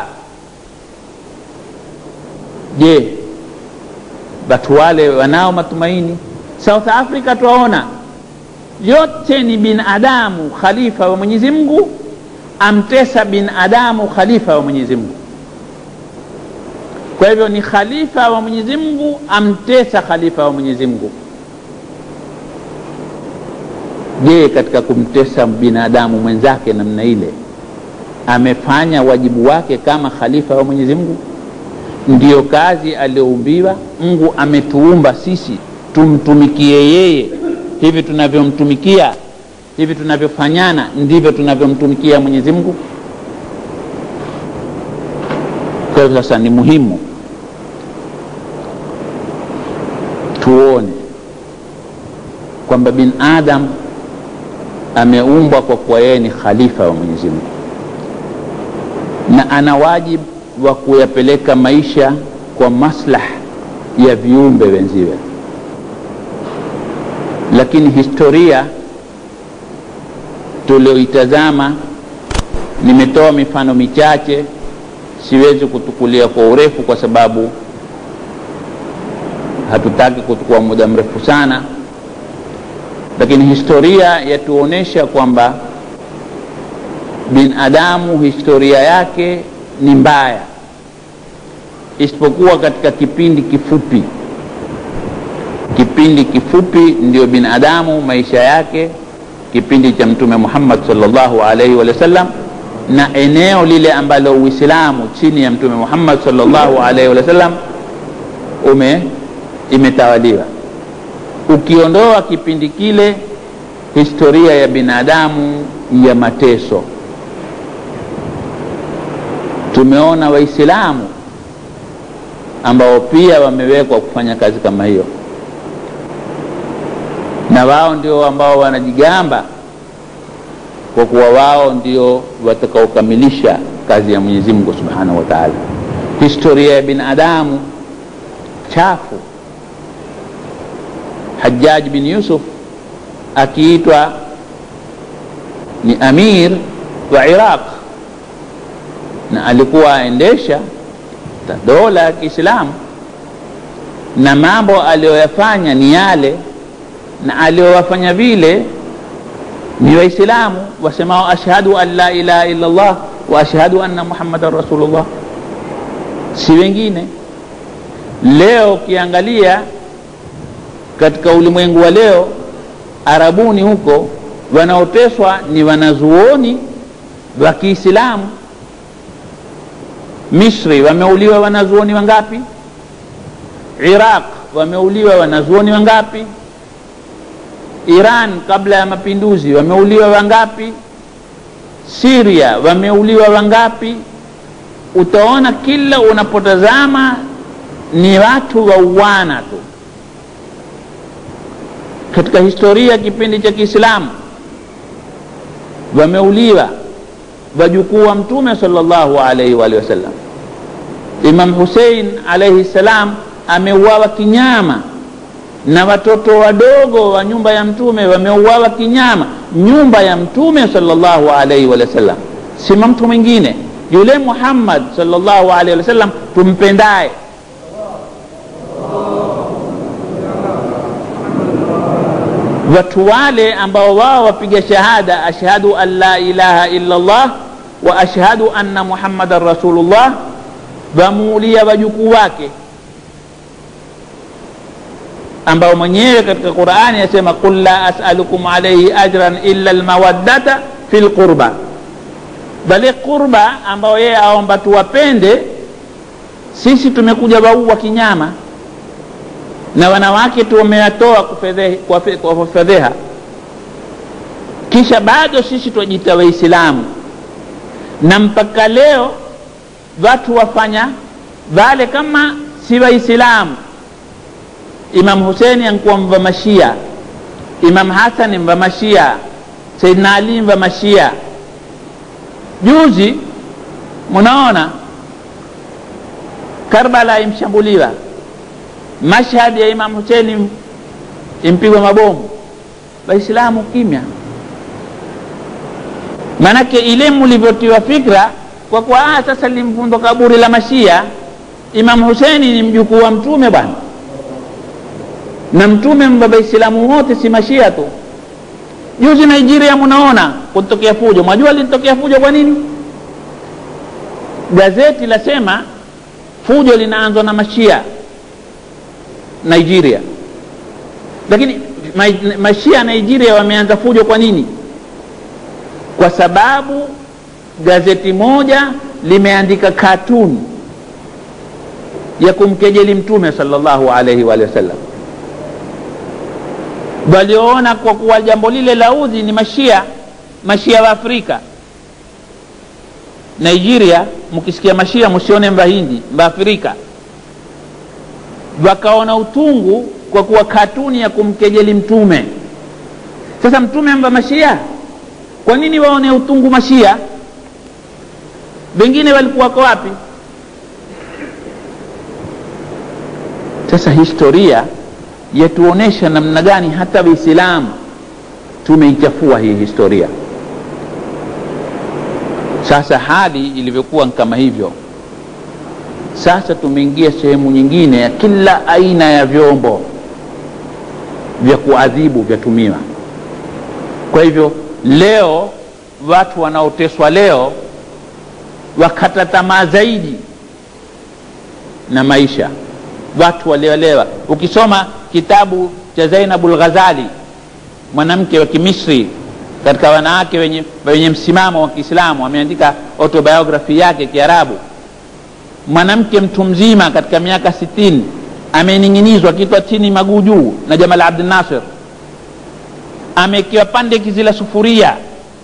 Speaker 1: je watu wale wanao matumaini south africa twaona yote ni binadamu khalifa wa mwenyezi mungu amtesa binadamu khalifa wa mwenyezi mungu kwa hivyo ni khalifa wa mwenyezi mungu amtesa khalifa wa mwenyezi mungu je katika kumtesa binadamu mwenzake namna ile amefanya wajibu wake kama khalifa wa mwenyezi mungu ndiyo kazi aliyoumbiwa mungu ametuumba sisi tumtumikie yeye hivi tunavyomtumikia hivi tunavyofanyana ndivyo tunavyomtumikia mwenyezi mungu kwa hivyo sasa ni muhimu tuone kwamba binadam ameumbwa kwa kuwa yeye ni khalifa wa mwenyezi mungu na ana wajibu wa kuyapeleka maisha kwa maslah ya viumbe wenziwe lakini historia tulioitazama nimetoa mifano michache siwezi kutukulia kwa urefu kwa sababu hatutaki kuchukua muda mrefu sana lakini historia yatuonyesha kwamba binadamu historia yake ni mbaya isipokuwa katika kipindi kifupi kipindi kifupi ndio binadamu maisha yake kipindi cha mtume muhammad salllahu alaihi wa sallam na eneo lile ambalo uislamu chini ya mtume muhammad salllahu alaihi wa sallam ume imetawaliwa ukiondoa kipindi kile historia ya binadamu ya mateso tumeona waislamu ambao pia wamewekwa kufanya kazi kama hiyo na wao ndio ambao wanajigamba kwa kuwa wao ndio watakaokamilisha kazi ya mwenyezi mungu subhanahu wa taala historia ya binadamu chafu hajaj bin yusuf akiitwa ni amir wa iraq na alikuwa aendesha dola ya kiislamu na mambo aliyoyafanya ni yale na aliyowafanya vile ni waislamu wasemao ashhadu an la ilaha illa llah wa ashhadu anna muhammadan rasulullah si wengine leo ukiangalia katika ulimwengu wa leo arabuni huko wanaoteswa ni wanazuoni wa kiislamu misri wameuliwa wanazuoni wangapi iraq wameuliwa wanazuoni wangapi iran kabla ya mapinduzi wameuliwa wangapi siria wameuliwa wangapi utaona kila unapotazama ni watu wauana tu katika historia ya kipindi cha kiislamu wameuliwa wajukuu wa mtume salllahu alaihi waalihi wasallam imam husein alaihi ssalam ameuawa kinyama na watoto wadogo wa nyumba ya mtume wameuawa kinyama nyumba ya mtume salllahu alaihi waalihi wasallam si mtu mwingine yule muhammad salllahu alaihi wasallam tumpendaye watu wale ambao wao wapiga shahada ashhadu an la ilaha illa llah wa ashhadu anna muhammadan rasulullah wamuulia wajukuu wake ambao mwenyewe katika qurani asema qul la asalukum alaihi ajran illa lmawaddata fi lqurba bali qurba ambao yeye aomba tuwapende sisi tumekuja waua kinyama na wanawake tumewatoa kwa fedheha kisha bado sisi twajita waislamu na mpaka leo watu wafanya vale kama si waislamu imam huseni ankuwa mva mashia imam hasani mva mashia saidna ali mva mashia juzi munaona karbala imshambuliwa mashhad ya imam huseni impigwa mabomu waislamu kimya manake ile mlivyotiwa fikra kwa kuwa ah, sasa limvundo kaburi la mashia imam huseni ni mjukuu wa mtume bwana na mtume mbaba islamu wote si mashia tu juzi nigeria munaona kutokea fujo mwajua linitokea fujo kwa nini gazeti lasema fujo linaanzwa na mashia nigeria lakini ma- mashia nigeria wameanza fujo kwa nini kwa sababu gazeti moja limeandika katuni ya kumkejeli mtume salllahu alaihi waalihi wasallam walioona kwa kuwa jambo lile la udhi ni mashia mashia wa afrika nigeria mkisikia mashia msione mbahindi mbaafrika wakaona utungu kwa kuwa katuni ya kumkejeli mtume sasa mtume mba mashia kwa nini waone utungu mashia wengine walikuwako wapi sasa historia yatuonyesha namna gani hata waislamu tumeichafua hii historia sasa hali ilivyokuwa kama hivyo sasa tumeingia sehemu nyingine ya kila aina ya vyombo vya kuadhibu vyatumiwa kwa hivyo leo watu wanaoteswa leo wakata tamaa zaidi na maisha watu waliolewa ukisoma kitabu cha zainabul ghazali mwanamke wa kimisri katika wanawake wenye, wenye msimamo wa kiislamu ameandika autobiography yake kiarabu mwanamke mtu mzima katika miaka sitini amening'inizwa kitwa chini maguu juu na jamal abdul nasir amekiwa pande kizila sufuria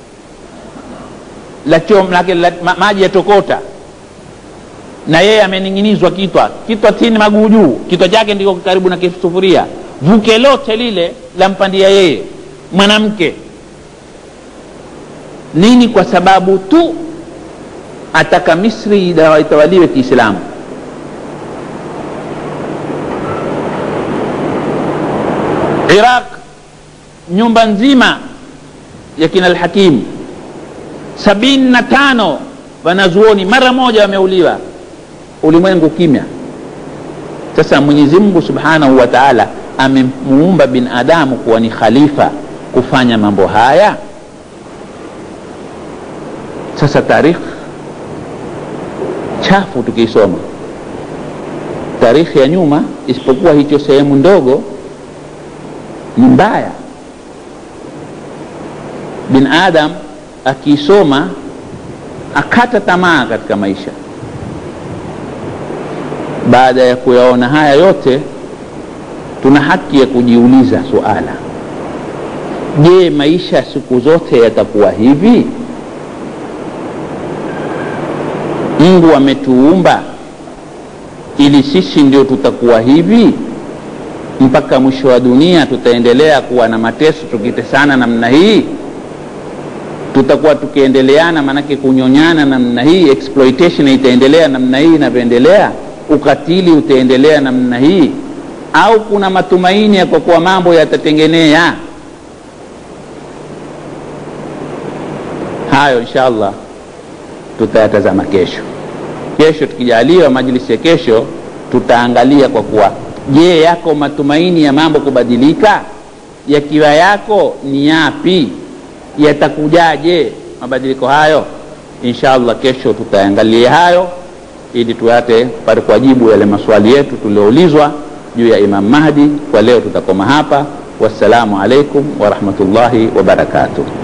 Speaker 1: la chom lake la, ma, maji yatokota na yeye amening'inizwa kitwa kitwa chini maguu juu kitwa chake ndiko karibu na kisufuria vuke lote lile lampandia yeye mwanamke nini kwa sababu tu ataka misri itawaliwe kiislamu iraq nyumba nzima ya kina alhakim sabini na tano wanazuoni mara moja wameuliwa ulimwengu kimya sasa mwenyezi mungu subhanahu wa taala amemuumba binadamu kuwa ni khalifa kufanya mambo haya sasa tarikh chafu tukiisoma tarikhi ya nyuma isipokuwa hicho sehemu ndogo ni mbaya bin adam akiisoma akata tamaa katika maisha baada ya kuyaona haya yote tuna haki ya kujiuliza suala je maisha siku zote yatakuwa hivi mungu ametuumba ili sisi ndio tutakuwa hivi mpaka mwisho wa dunia tutaendelea kuwa na mateso tukitesana namna hii tutakuwa tukiendeleana maanake kunyonyana namna hii exploitation itaendelea namna hii inavyoendelea ukatili utaendelea namna hii au kuna matumaini ya kwa kuwa mambo yatatengenea hayo insha allah tutayatazama kesho kesho tukijaliwa majlisi ya kesho tutaangalia kwa kuwa je yako matumaini ya mambo kubadilika yakiwa yako ni yapi yatakujaje mabadiliko hayo insha allah kesho tutaangalia hayo ili tuate pate kuwajibu yale maswali yetu tulioulizwa juu ya imam mahdi kwa leo tutakoma hapa wassalamu alaikum warahmatullahi wabarakatuh